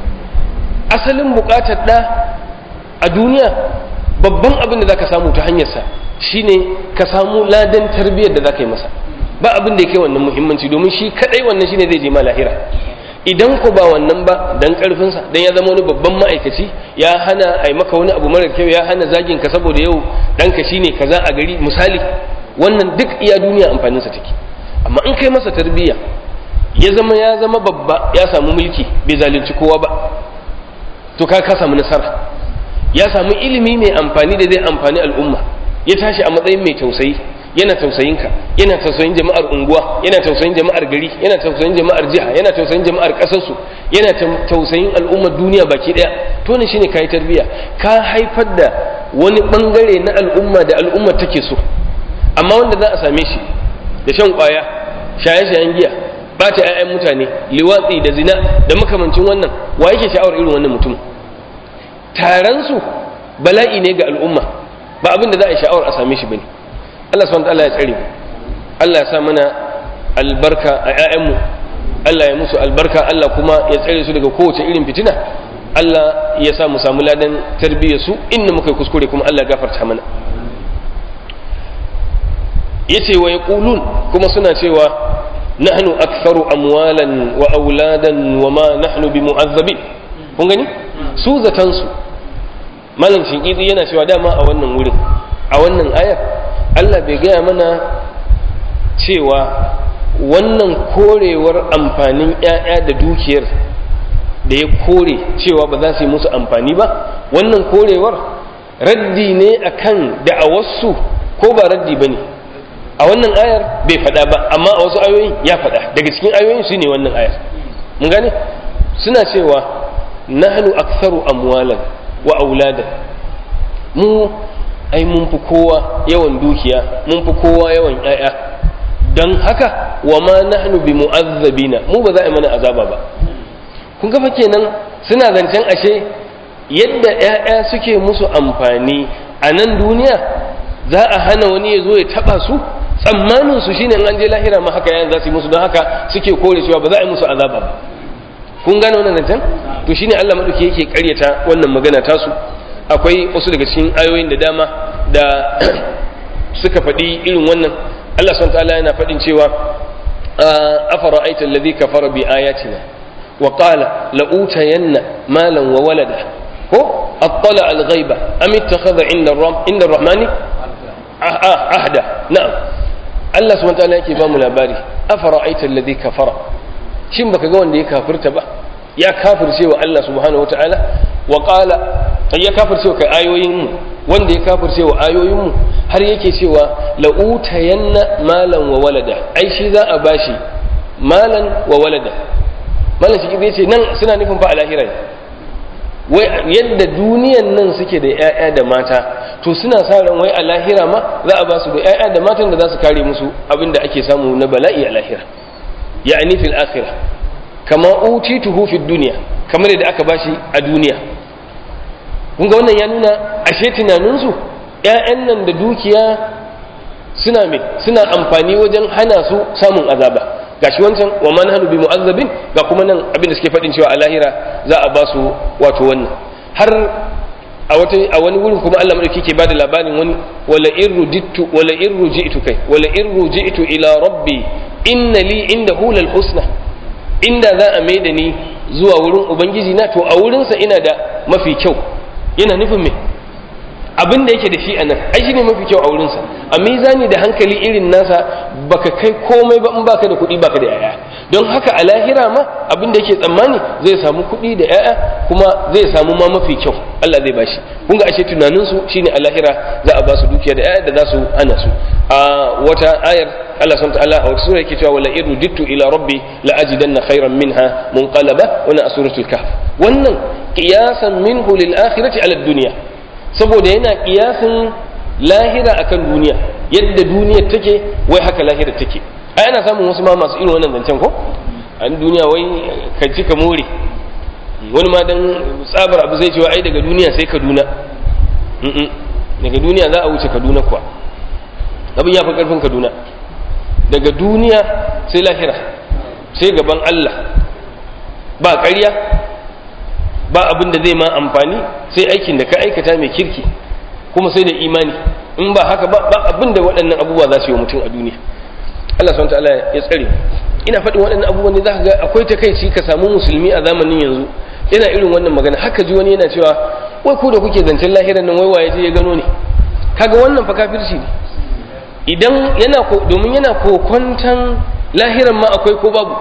asalin buƙatar ɗa a duniya babban abin da zaka samu ta hanyarsa shine ka samu ladan tarbiyyar da zaka yi masa ba abin da yake wannan muhimmanci domin shi kadai wannan shine zai je ma lahira idan ko ba wannan ba dan karfinsa dan ya zama wani babban ma'aikaci ya hana ai maka wani abu mara kyau ya hana zagin ka saboda yau danka shine kaza a gari misali wannan duk iya duniya amfanin sa take amma in kai masa tarbiyya ya zama ya zama babba ya samu mulki bai zalunci kowa ba to ka ka samu nasara ya samu ilimi mai amfani da zai amfani al'umma ya tashi a matsayin mai tausayi yana tausayin ka yana tausayin jama'ar unguwa yana tausayin jama'ar gari yana tausayin jama'ar jiha yana tausayin jama'ar kasarsu yana tausayin al'ummar duniya baki daya to ne shine kai tarbiya ka haifar da wani bangare na al'umma da al'umma take so amma wanda za a same shi da shan kwaya shaye-shayen giya bata 'ya'yan mutane liwatsi da zina da makamancin wannan wa yake sha'awar irin wannan mutum taron su bala'i ne ga al'umma ba abin da za a yi sha'awar a same shi bane Allah subhanahu wataala ya tsare mu Allah ya sa mana albarka a ƴaƴanmu Allah ya musu albarka Allah kuma ya tsare su daga kowace irin fitina Allah ya sa mu samu ladan tarbiyyar su inda muka yi kuskure kuma Allah ya gafarta mana yace wa yaqulun kuma suna cewa nahnu aktharu amwalan wa auladan wa ma nahnu bimu'azzabin kun gani su zatan su malam shinkiti yana cewa dama a wannan wurin a wannan ayar Allah bai gaya mana cewa wannan korewar amfanin ‘ya'ya da dukiyar da ya kore cewa ba za su yi musu amfani ba wannan korewar raddi ne akan da'awarsu ko ba raddi ba ne a wannan ayar bai faɗa ba amma a wasu ayoyin ya faɗa daga cikin ayoyin su ne wannan ayar mun gane suna cewa nahnu aktharu amwalan wa auladan mu ai mun fi kowa yawan dukiya mun fi kowa yawan ƴaƴa don haka wa ma nahnu bi mu'azzabina mu ba za a yi mana azaba ba kun ga fa kenan suna zancen ashe yadda ƴaƴa suke musu amfani a nan duniya za a hana wani ya zo ya taba su tsammanin su shine an je lahira ma haka yayin za su yi musu don haka suke kore cewa ba za a yi musu azaba ba kun gane wannan zancen to shine Allah madauki yake karyata wannan magana tasu akwai wasu daga cikin ayoyin da dama da suka faɗi irin wannan Allah subhanahu ta'ala yana faɗin cewa afara'aita alladhi kafara bi ayatina wa qala la utayanna malan wa walada ko attala al-ghaiba am ittakhadha inda inda ar-rahmani ahda na'am Allah subhanahu ta'ala yake ba mu labari afara'aita alladhi kafara shin baka ga wanda ya kafirta ba ya kafirce wa Allah subhanahu wa ta'ala wa qala ya kafirce wa ayoyin mu wanda ya kafirce wa ayoyin mu har yake cewa la utayanna malan wa walada ai shi za a bashi malan wa walada malan shi zai ce nan suna nufin fa a lahira wai yadda duniyan nan suke da 'ya'ya da mata to suna sa ran wai a lahira ma za a ba su da 'ya'ya da matan da za su kare musu abin da ake samu na bala'i a lahira ya'ani fil akhirah kama utituhu fid dunya kamar yadda aka bashi a duniya kun ga wannan ya nuna ashe tunanin su ƴaƴan nan da dukiya suna me suna amfani wajen hana su samun azaba gashi wancan wa man hanu bi mu'azzabin ga kuma nan abin da suke faɗin cewa a lahira za a ba su wato wannan har a wata a wani wurin kuma Allah madauki ke bada labarin wani wala in rujittu wala in rujitu kai wala in rujitu ila rabbi inna li indahu lal husna inda za a maida ni zuwa wurin ubangiji na to a wurinsa ina da mafi kyau yana nufin me abin da yake da shi a nan ai shine mafi kyau a wurinsa a mizani da hankali irin nasa baka kai komai ba in baka da kuɗi baka da yaya don haka a lahira ma abin da yake tsammani zai samu kuɗi da yaya kuma zai samu ma mafi kyau Allah zai bashi kun ga ashe tunanin su shine a lahira za a ba su dukiya da yaya da za su hana su a wata ayar Allah subhanahu ta'ala a wata sura yake cewa wala in rudittu ila rabbi la ajidanna khairan minha munqalaba wannan a suratul kahf wannan qiyasan minhu lil akhirati ala dunya saboda yana kiyasin lahira akan duniya yadda duniyar take wai haka lahira take ai ana samun wasu ma masu irin wannan zancen ko a duniya wai ka ci ka more wani ma dan tsabar abu zai cewa ai daga duniya sai kaduna daga duniya za a wuce kaduna kuwa abin ya fi karfin kaduna daga duniya sai lahira sai gaban allah ba ƙarya ba abin da zai ma amfani sai aikin da ka aikata mai kirki kuma sai da imani in ba haka ba abin da waɗannan abubuwa za su yi mutum a duniya Allah subhanahu ta'ala ya tsare ina faɗin waɗannan abubuwan ne za ka ga akwai takaici ka samu musulmi a zamanin yanzu yana irin wannan magana haka ji wani yana cewa wai ku da kuke zancen lahiran nan wai waye je ya gano ne kaga wannan fa kafirci ne idan yana domin yana kokwantan lahiran ma akwai ko babu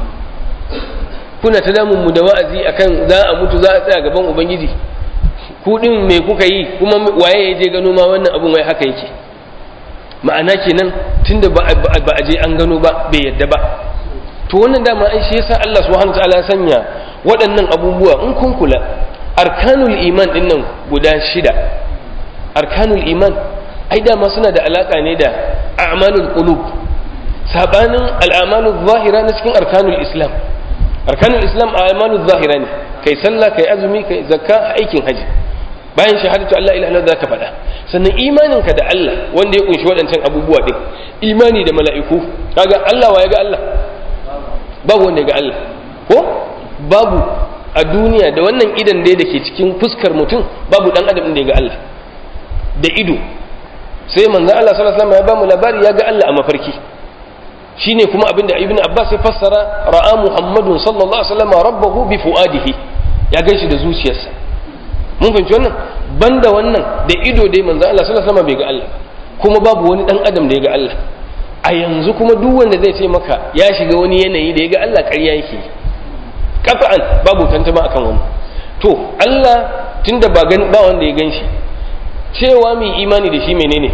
kuna ta damun mu da wa'azi akan za a mutu za a tsaya gaban ubangiji ku din me kuka yi kuma waye ya je gano ma wannan abun wai haka yake ma'ana kenan tunda ba a je an gano ba bai yadda ba to wannan dama ai shi yasa Allah subhanahu wataala ya sanya waɗannan abubuwa in kun kula arkanul iman din nan guda shida arkanul iman ai dama suna da alaka ne da a'malul qulub sabanin al'amalul zahira na cikin arkanul islam arkanul islam a amalu zahira ne kai sallah kai azumi kai zakka aikin haji bayan shahadatu Allah ilaha illallah zaka faɗa sannan imaninka da Allah wanda ya kunshi waɗancan abubuwa din imani da mala'iku kaga Allah wa ya ga Allah babu wanda ya ga Allah ko babu a duniya da wannan idan da ke cikin fuskar mutum babu dan adam da ya ga Allah da ido sai manzo Allah sallallahu alaihi wasallam ya ba mu labari ya ga Allah a mafarki shine kuma abinda ibn abbas ya fassara ra'a muhammadun sallallahu alaihi wasallam rabbahu bi fuadihi ya ganshi da zuciyarsa mun fahimci wannan banda wannan da ido dai manzo Allah sallallahu alaihi wasallam bai ga Allah kuma babu wani dan adam da ya ga Allah a yanzu kuma duk wanda zai ce maka ya shiga wani yanayi da ya ga Allah ƙarya yake kafa'an babu tantama akan wani to Allah tunda ba ba wanda ya ganshi cewa mai imani da shi menene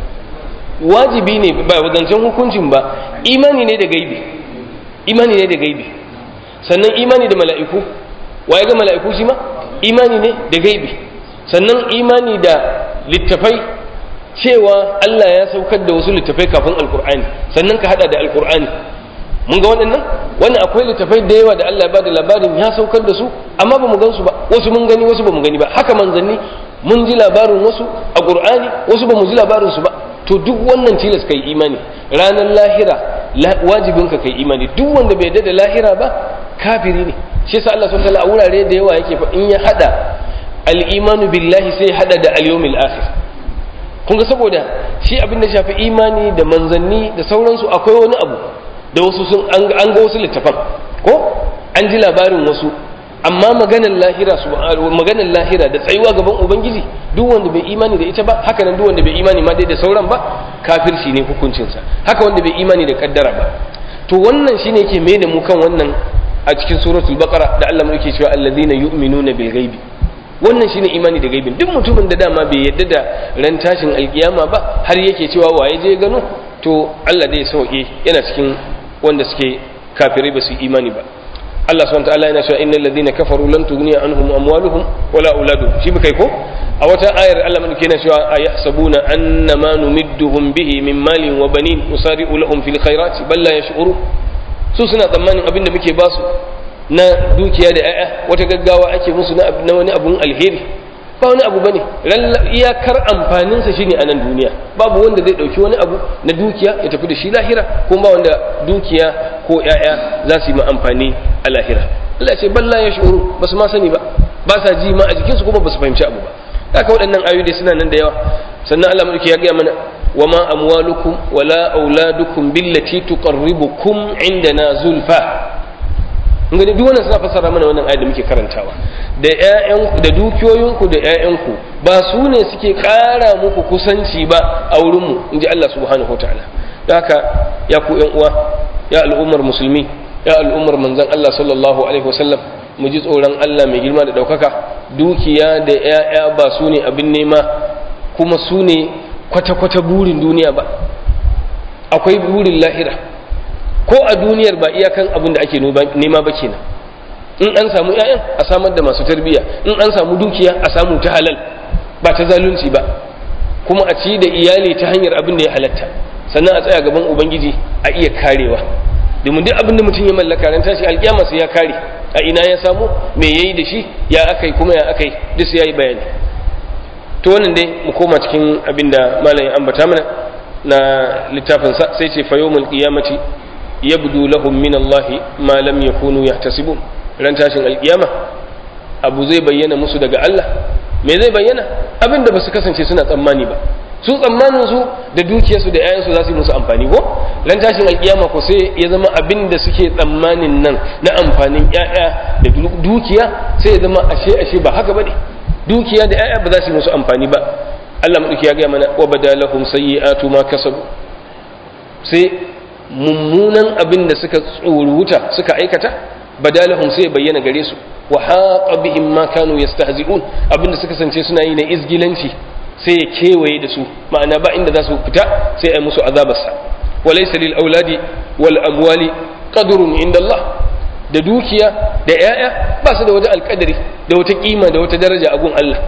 wajibi ne ba wadancan hukuncin ba imani ne da gaibi imani ne da gaibi sannan imani da mala'iku waye ga mala'iku shi ma imani ne da gaibi sannan imani da littafai cewa Allah ya saukar da wasu littafai kafin alkur'ani sannan ka hada da alkur'ani mun ga waɗannan wannan akwai littafai da yawa da Allah ya bada labarin ya saukar da su amma ba mu gan su ba wasu mun gani wasu ba mu gani ba haka manzanni mun ji labarin wasu a qur'ani wasu ba mu ji labarin su ba to duk wannan tilas kai imani ranar lahira wajibin ka kai imani duk wanda bai da lahira ba kafiri ne shi yasa Allah subhanahu wa ta'ala a wurare da yawa yake fa in ya hada al-imanu billahi sai ya hada da al-yawmil akhir kun ga saboda shi abin da shafi imani da manzanni da sauransu akwai wani abu da wasu sun an ga wasu littafan ko an ji labarin wasu amma maganar lahira su maganar lahira da tsayuwa gaban ubangiji duk wanda bai imani da ita ba haka nan duk wanda bai imani ma dai da sauran ba kafirci ne hukuncinsa haka wanda bai imani da kaddara ba to wannan shine yake mai da mu kan wannan a cikin suratul baqara da Allah yake cewa alladhina yu'minuna bil ghaibi wannan shine imani da gaibin duk mutumin da dama bai yadda da ran tashin alkiyama ba har yake cewa waye je gano to Allah dai sauke yana cikin wanda suke kafirai ba su imani ba Allah subhanahu wataala yana cewa innal ladina kafaru lan tughniya anhum amwaluhum wala auladuhum shi kai ko a wata ayar Allah mun yana cewa ayahsabuna annama numidduhum bihi min malin wa banin usari'u lahum fil khairati bal la yash'uru su suna tsammanin abinda muke basu na dukiya da 'ya'ya wata gaggawa ake musu na wani abun alheri ba wani abu bane iyakar amfaninsa shine a nan duniya babu wanda zai dauki wani abu na dukiya ya tafi da shi lahira kuma ba wanda dukiya ko 'ya'ya za su yi ma amfani a lahira Allah ce balla ya shuru ba su ma sani ba ba sa ji ma a jikinsu kuma ba su fahimci abu ba haka waɗannan ayoyi suna nan da yawa sannan Allah mulki ya gaya mana wa ma amwalukum wala auladukum billati tuqarribukum indana zulfa ngani duk wannan suna fassara mana wannan ayat da muke karantawa da ƴaƴanku da dukiyoyinku da ƴaƴanku ba su ne suke ƙara muku kusanci ba a wurin mu inji Allah subhanahu wataala don haka ya ku ƴan uwa ya al'ummar musulmi ya al'ummar manzon Allah sallallahu alaihi wasallam mu ji tsoron Allah mai girma da ɗaukaka dukiya da ƴaƴa ba su ne abin nema kuma su ne kwata-kwata burin duniya ba akwai burin lahira ko a duniyar ba iyakan abin da ake nema ba kenan in an samu 'ya'yan a samar da masu tarbiyya in an samu dukiya a samu ta halal ba ta zalunci ba kuma a ci da iyali ta hanyar abin da ya halatta sannan a tsaya gaban ubangiji a iya karewa domin duk abin da mutum ya mallaka ran tashi alkiyama sai ya kare a ina ya samu me yayi da shi ya akai kuma ya akai duk sai yayi bayani to wannan dai mu koma cikin abin da malam ya ambata mana na littafinsa sai ce fa yawmul qiyamati yabdu lahum min Allah ma lam yakunu yahtasibun ran tashin alkiyama abu zai bayyana musu daga Allah me zai bayyana abin da basu kasance suna tsammani ba su tsammanin su da dukiyarsu da 'ya'yansu za su yi musu amfani ko ran tashin alkiyama ko sai ya zama abin da suke tsammanin nan na amfanin 'ya'ya da dukiya sai ya zama ashe ashe ba haka bane dukiya da 'ya'ya ba za su yi musu amfani ba Allah madauki ya ga mana wa badalahum sayyi'atu ma kasabu sai mummunan abin da suka tsoruta suka aikata badalahum sai bayyana gare su wa haqa bihim ma kanu yastahzi'un abin da suka sance suna yi na izgilanci sai ya kewaye da su ma'ana ba inda za su fita sai ai musu azabarsa walaysa lil auladi wal amwali qadrun inda Allah da dukiya da yaya ba su da wata alkadari da wata kima da wata daraja a gun Allah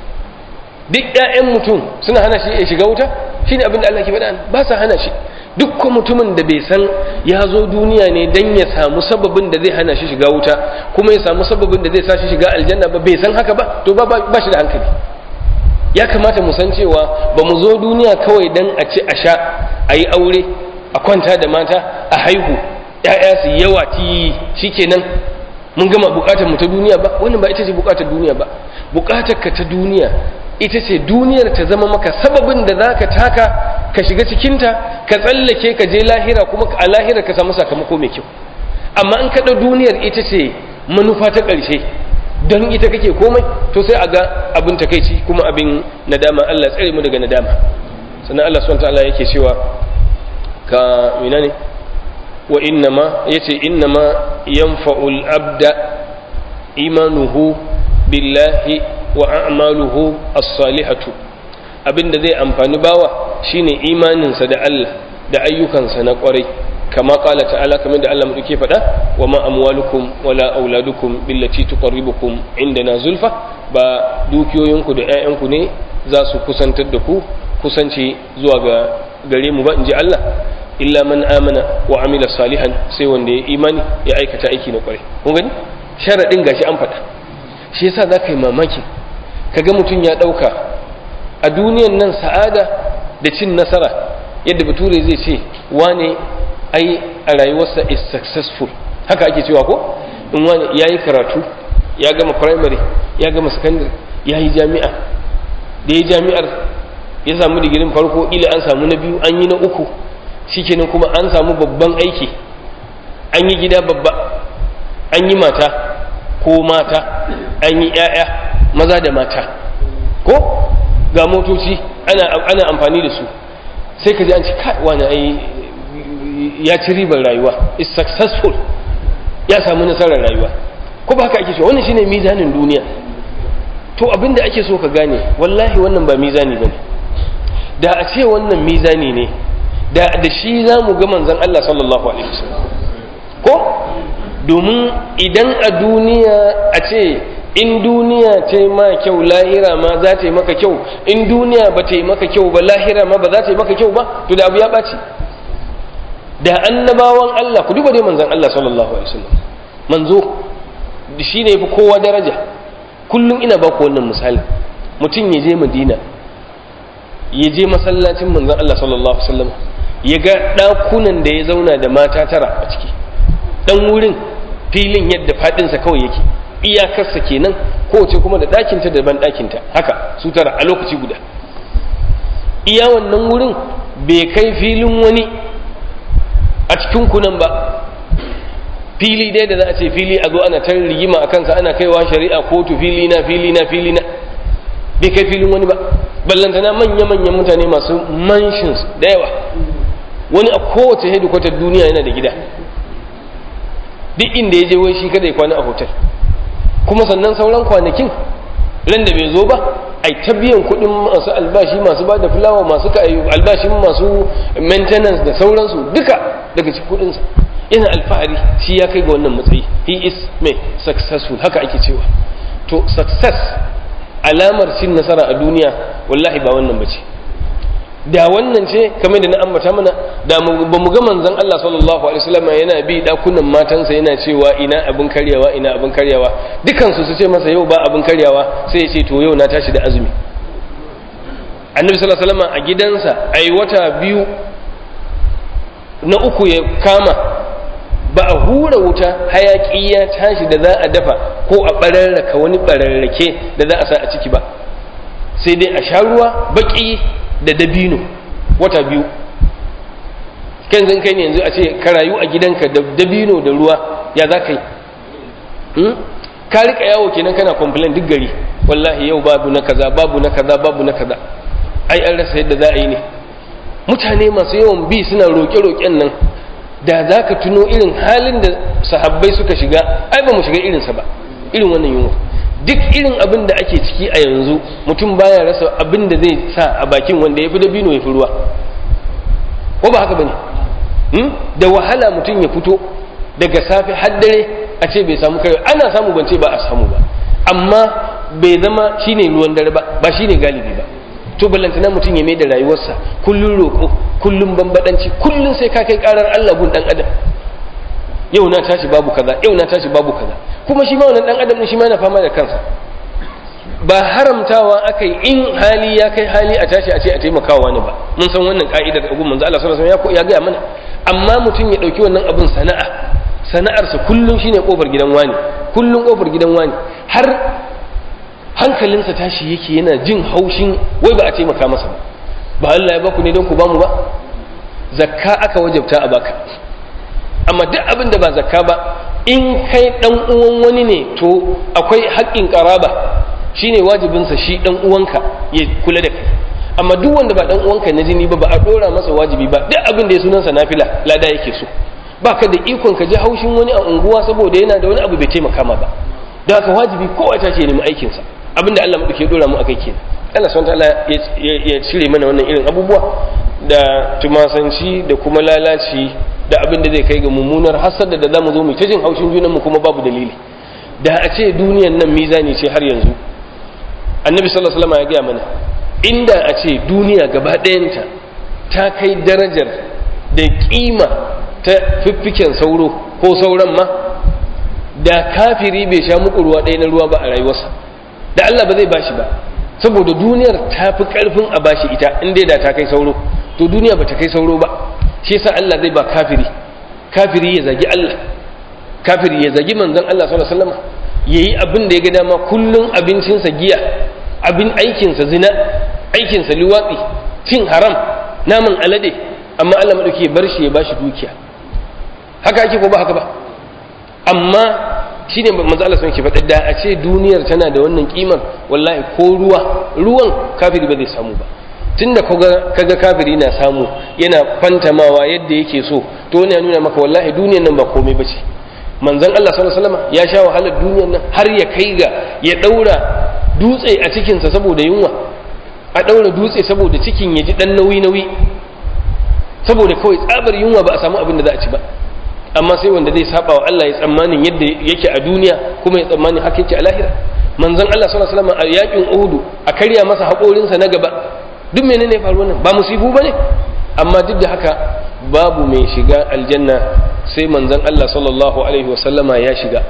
duk ƴaƴan mutum suna hana shi ya shiga wuta shine abin da Allah ke faɗa ba sa hana shi dukkan mutumin da bai san ya zo duniya ne don ya samu sababin da zai hana shi shiga wuta kuma ya samu sababin da zai sa shi shiga aljanna ba bai san haka ba to ba ba shi da hankali ya kamata mu san cewa ba mu zo duniya kawai don a ci a sha a yi aure a kwanta da mata a haihu ya'ya su yawa ti shikenan mun gama bukatar mu ta duniya ba wannan ba ita ce bukatar duniya ba bukatar ka ta duniya ita ce duniyar ta zama maka sababin da za ka taka ka shiga cikinta ka tsallake ka je lahira kuma a lahira ka samu sakamako mai kyau amma in kaɗa duniyar ita ce manufa ta ƙarshe don ita kake komai to sai a ga abin takaici kuma abin nadama Allah tsare mu daga nadama sannan Allah subhanahu ta'ala yake cewa ka mina ne wa innama yace innama yanfa'ul abda imanuhu billahi wa a'maluhu as-salihatu abinda zai amfani bawa shine imaninsa da Allah da ayyukansa na kwarai kama kala ta'ala kamar da Allah muke faɗa wa ma amwalukum wala auladukum billati tuqarribukum indana zulfa ba dukiyoyinku da ƴaƴanku ne za su kusantar da ku kusanci zuwa ga gare mu ba in ji Allah illa man amana wa amila salihan sai wanda ya imani ya aikata aiki na kwarai kun gani sharadin gashi an faɗa shi yasa za ka yi mamaki kaga mutum ya ɗauka a duniyan nan sa'ada da cin nasara yadda bature zai ce wane ai a rayuwarsa is successful haka ake cewa ko in wani ya yi karatu ya gama primary ya gama secondary ya yi jami'a da ya jami'ar ya samu digirin farko ila an samu na biyu an yi na uku shikenan kuma an samu babban aiki an yi gida babba an yi mata ko mata an yi 'ya'ya maza da mata ko ga motoci ana, ana amfani da su sai ka ji an ci wani ai ya ci ribar rayuwa is successful ya samu nasarar rayuwa ko ba haka ake cewa wannan shine mizanin duniya to abinda ake so ka gane wallahi wannan ba mizani bane da a ce wannan mizani ne da da shi za mu ga manzon Allah sallallahu alaihi wasallam ko domin idan a duniya a ce in duniya ta yi ma kyau lahira ma za ta yi maka kyau in duniya ba ta yi maka kyau ba lahira ma ba za ta yi maka kyau ba to da abu ya ɓaci da annabawan Allah ku duba dai manzon Allah sallallahu alaihi wasallam manzo shi ne fi kowa daraja kullum ina ba ku wannan misali mutum ya je madina ya je masallacin manzon Allah sallallahu alaihi wasallam ya ga ɗakunan da ya zauna da mata tara a ciki ɗan wurin filin yadda faɗinsa kawai yake iyakarsa kenan kowace kuma da ɗakinta da ban ɗakinta haka su tara a lokaci guda iya wannan wurin bai kai filin wani a cikin kunan ba fili dai da za a ce fili a zo ana ta rigima a kansa ana kaiwa shari'a kotu fili na fili na fili na bai kai filin wani ba ballantana manya-manyan mutane masu mansions da yawa wani a kowace hedikwatar duniya yana da gida duk inda ya je wai shi kada ya kwana a hotel kuma sannan sauran kwanakin ran da bai zo ba ai ta biyan kuɗin masu albashi masu ba da fulawa masu ka albashin masu maintenance da sauransu duka daga cikin kuɗinsa yana alfahari shi ya kai ga wannan matsayi he is mai successful haka ake cewa to success alamar cin nasara a duniya wallahi ba wannan bace da wannan ce kamar da na ambata mana da ba mu ga manzon Allah sallallahu alaihi wasallam yana bi dakunan matansa yana cewa ina abin karyawa ina abin karyawa dukan su su ce masa yau ba abin karyawa sai ya ce to yau na tashi da azumi annabi sallallahu alaihi wasallam a gidansa ai wata biyu na uku ya kama ba a hura wuta hayaki ya tashi da za a dafa ko a bararraka wani bararrake da za a sa a ciki ba sai dai a sha ruwa baki da dabino wata biyu kan zan kai ne yanzu a ce ka rayu a gidanka da dabino da ruwa ya za ka yi ka rika yawo kenan kana complain duk gari wallahi yau babu na kaza babu na kaza babu na kaza ai an rasa yadda za a yi ne mutane masu yawan bi suna roƙe-roƙen nan da za ka tuno irin halin da sahabbai suka shiga ai ba mu shiga irinsa ba irin wannan yunwa duk irin abin da ake ciki a yanzu mutum baya rasa abin da zai sa a bakin wanda ya fi dabino ya fi ruwa ko ba haka ba ne da wahala mutum ya fito daga safe har dare a ce bai samu kai ana samu bance ba a samu ba amma bai zama shine ruwan dare ba ba shine galibi ba to ballantana mutum ya mai da rayuwarsa kullun roƙo kullun bambadanci kullun sai ka kai karar Allah gun dan adam yau na tashi babu kaza yau na tashi babu kaza kuma shi ma wannan dan adam shi ma yana fama da kansa ba haramtawa akai in hali ya kai hali a tashi a ce a taimakawa wani ba mun san wannan ka'idar abu manzo Allah sallallahu alaihi wasallam ya gaya mana amma mutum ya dauki wannan abun sana'a sana'arsa kullum shine kofar gidan wani kullum kofar gidan wani har hankalinsa tashi yake yana jin haushin wai ba a taimaka masa ba ba Allah ya baku ne don ku bamu ba zakka aka wajabta a baka amma duk abin da ba zakka ba in kai dan uwan wani ne to akwai haƙƙin ƙaraba shine wajibinsa shi dan uwanka ya kula da kai amma duk wanda ba dan uwanka na jini ba ba a dora masa wajibi ba duk abin da ya sunansa nafila lada yake so baka da ikon ka ji haushin wani a unguwa saboda yana da wani abu bai taimaka ma ba don haka wajibi kowa ta ce nemi aikinsa abin da Allah madauke dora mu akai kenan Allah subhanahu ta'ala ya cire mana wannan irin abubuwa da tumasanci da kuma lalaci da abin da zai kai ga mummunar hasada da zamu zo mu ta jin haushin junan mu kuma babu dalili da a ce duniyan nan mizani ce har yanzu annabi sallallahu alaihi wasallam ya gaya mana inda a ce duniya gaba ɗayanta ta kai darajar da ƙima ta fiffiken sauro ko sauran ma da kafiri bai sha muku ruwa ɗaya na ruwa ba a rayuwarsa da Allah ba zai bashi ba saboda duniyar ta fi ƙarfin a bashi ita in dai da ta kai sauro to duniya ba ta kai sauro ba shi yasa Allah zai ba kafiri kafiri ya zagi Allah kafiri ya zagi manzon Allah sallallahu alaihi wasallam yayi abin da ya ga dama kullun abincinsa giya abin aikinsa zina aikinsa liwatsi cin haram naman alade amma Allah madauki ya bar shi ya bashi dukiya haka ake ko ba haka ba amma shine manzo Allah sun ke faɗa da a ce duniyar tana da wannan kimar wallahi ko ruwa ruwan kafiri ba zai samu ba tunda kaga kaga kafiri na samu yana fantamawa yadda yake so to wani ya nuna maka wallahi duniyar nan ba komai bace manzon Allah sallallahu alaihi wasallam ya sha wahalar duniyar nan har ya kai ga ya daura dutse a cikin sa saboda yunwa a daura dutse saboda cikin ya ji dan nauyi nauyi saboda kawai tsabar yunwa ba a samu abin da za a ci ba amma sai wanda zai saba wa Allah ya tsammanin yadda yake a duniya kuma ya tsammanin haka yake a lahira manzon Allah sallallahu alaihi wasallam a yakin Uhud a karya masa haƙorinsa na gaba duk menene ya faru wannan ba musibu bane amma duk da haka babu mai shiga aljanna sai manzon Allah sallallahu alaihi wasallama ya shiga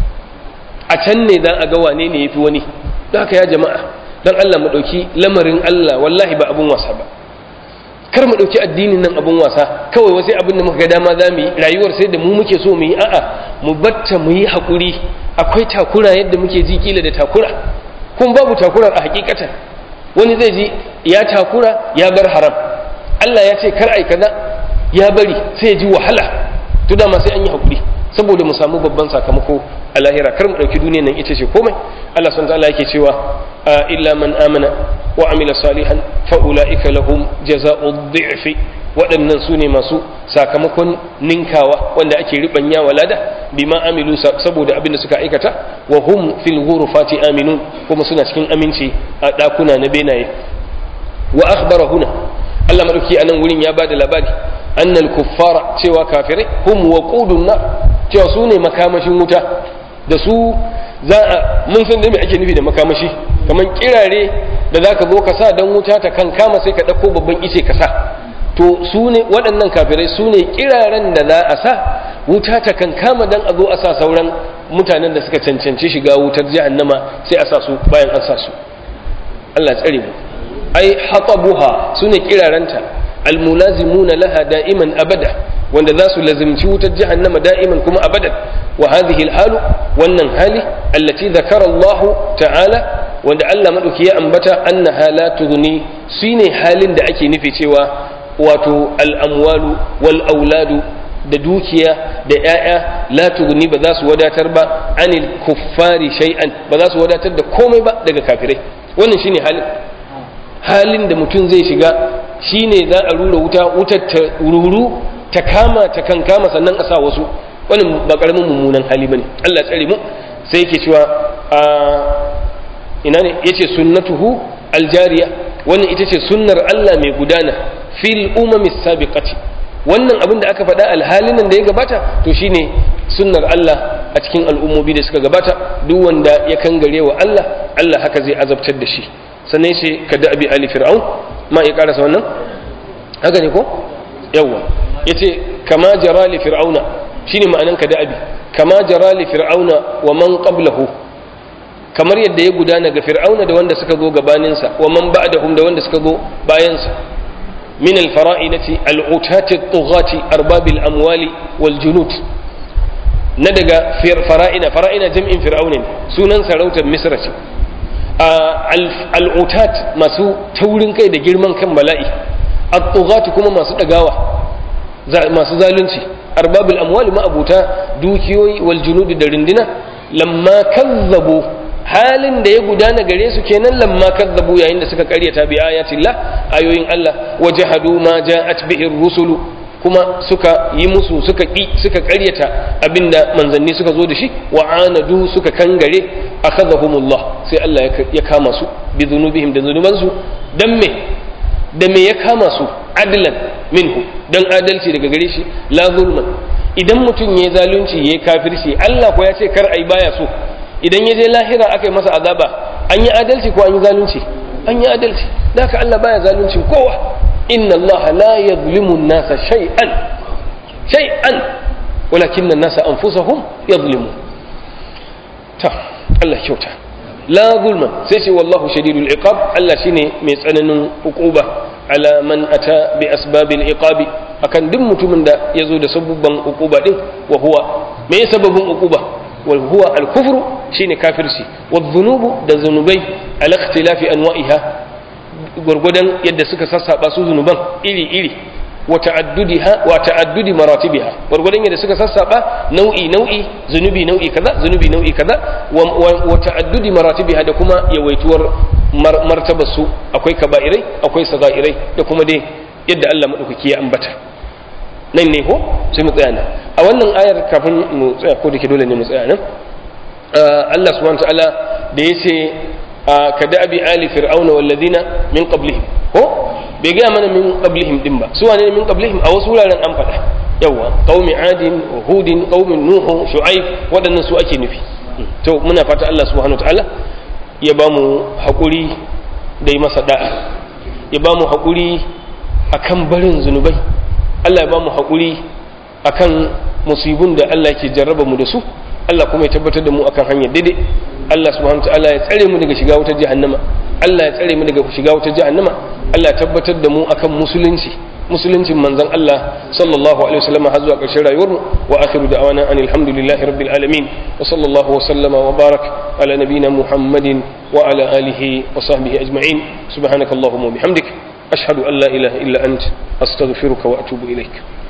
a can ne dan a ga wane ne yafi wani don haka ya jama'a dan Allah mu dauki lamarin Allah wallahi ba abun wasa ba kar mu ɗauki addinin nan abun wasa kawai wasu abin da muka ga dama za mu yi rayuwar sai da mu muke so mu yi a'a mu batta mu yi haƙuri akwai takura yadda muke ji kila da takura kun babu takurar a hakikatan wani zai ji ya takura ya bar haram Allah ya ce kar ai kaza ya bari sai ya ji wahala to dama sai an yi haƙuri saboda mu samu babban sakamako a lahira kar mu ɗauki duniyar nan ita ce komai Allah subhanahu wa ta'ala yake cewa illa man amana وعمل صالحا فأولئك لهم جزاء الضعف waɗannan su ne masu sakamakon ninkawa wanda ake riɓanya walada bima amilu saboda abin da suka aikata wa hum fil ghurfati aminun kuma suna cikin aminci a ɗakuna na benaye wa akhbara huna Allah madauki anan wurin ya bada labari annal kuffara cewa kafirai hum waqudun nar cewa su ne makamashin wuta da su za a mun san da me ake nufi da makamashi kamar kirare da za ka zo ka sa don wuta ta kan kama sai ka ɗauko babban ice ka sa to su ne waɗannan kafirai su ne kiraren da za a sa wuta ta kan kama don a zo a sa sauran mutanen da suka cancanci shiga wutar jahannama sai a sa su bayan an sa su Allah tsare mu ai hatabuha su ne kirarenta almulazimuna laha da'iman abada wanda za su lazimci wutar jahannama da'iman kuma abadan wa hadhihi alhalu wannan hali allati dhakara Allah ta'ala wanda Allah madauki ya ambata annaha la tughni shine halin da ake nufi cewa wato al-amwalu wal auladu da dukiya da ‘ya'ya la tughni ba za su wadatar ba anil kuffari shay'an ba za su wadatar da komai ba daga kafirai wannan shine halin halin da mutum zai shiga shine za a rura wuta wutar ta ruru ta kama ta kan kama sannan a sa wasu wannan ba karamin mummunan hali bane Allah tsare mu sai yake cewa a ina ne yace sunnatuhu aljariya wannan ita ce sunnar Allah mai gudana fil umami sabiqati wannan abin da aka faɗa alhalin nan da ya gabata to shine sunnar Allah a cikin al'ummomi da suka gabata duk wanda ya kangare wa Allah Allah haka zai azabtar da shi sannan shi ka da abi ali fir'aun ma ya karasa wannan haka ne ko yawa yace kama jara li fir'auna shine ma'anan ka da abi kama jara li fir'auna wa man qablahu kamar yadda ya gudana ga fir'auna da wanda suka zo gabaninsa wa man ba'dahum da wanda suka zo bayansa من الفرائنة العتاة الطغاة أرباب الأموال والجنود ندق في فرائنة فرائنة جمع فرعون سنن سروت مصر العتاة ما سو تولن كي جرمان كم بلائي الطغاة كما ما سو دقاوة ما سو ظالنشي أرباب الأموال ما أبوتا دوكيوي والجنود درندنا لما كذبوا halin da ya gudana gare su kenan lamma kazzabu yayin da suka karyata bi ayatillah ayoyin Allah wajahadu ma ja'at bihi rusulu kuma suka yi musu suka ki suka karyata abinda manzanni suka zo da shi wa anadu suka kangare akhadhahumullah sai Allah ya kama su bi dhunubihim da zunubansu dan me da me ya kama su adlan minhu dan adalci daga gare shi la zulman idan mutum ya zalunci ya kafirci Allah ko ya ce kar ai baya so idan ya je lahira aka yi masa azaba an yi adalci ko an yi zalunci an yi adalci da haka Allah baya zaluncin kowa inna Allah la yadhlimu an-nasa shay'an shay'an walakin an-nasa anfusahum yadhlimun ta Allah kyauta la zulma sai ce wallahu shadidul iqab Allah shine mai tsananin hukuba ala man ata bi asbabil iqabi akan duk mutumin da yazo da sabubban hukuba din wa huwa me sababin hukuba wal huwa al kufru shine kafirci wal dhunubu da zunubai al ikhtilafi anwa'iha gurgudan yadda suka sassaba su zunuban iri iri wa ta'addudiha wa ta'addudi maratibiha gurgudan yadda suka sassaba nau'i nau'i zunubi nau'i kaza zunubi nau'i kaza wa ta'addudi maratibiha da kuma yawaituwar martabar su akwai kaba'irai akwai sagairai da kuma dai yadda Allah madaukaki ya ambata nan ne ko sai mu tsaya nan a wannan ayar kafin mu tsaya ko dake dole ne mu tsaya nan Allah subhanahu wa ta'ala da yace kada abi ali fir'auna walladina min qablihim ko bai gaya mana min qablihim din ba su wane min qablihim a wasu wuraren an faɗa yawa qaumi adin hudin qaumi nuhu shu'aib waɗannan su ake nufi to muna fata Allah subhanahu wataala ya ba mu haƙuri da yi masa da'a ya ba mu haƙuri akan barin zunubai Allah ya ba mu haƙuri akan musibun da Allah ke jarraba mu da su Allah kuma ya tabbatar da mu akan hanyar daidai Allah subhanahu wataala ya tsare mu daga shiga wutar jahannama Allah ya tsare mu daga shiga wutar jahannama Allah ya tabbatar da mu akan musulunci musuluncin manzon Allah sallallahu alaihi wasallam har zuwa ƙarshen rayuwarmu wa akhiru da'wana anil hamdulillahi rabbil alamin wa sallallahu wa sallama wa barak ala nabiyyina muhammadin wa ala alihi wa sahbihi ajma'in subhanakallahumma wa bihamdik ashhadu an la ilaha illa ant astaghfiruka wa atubu ilaik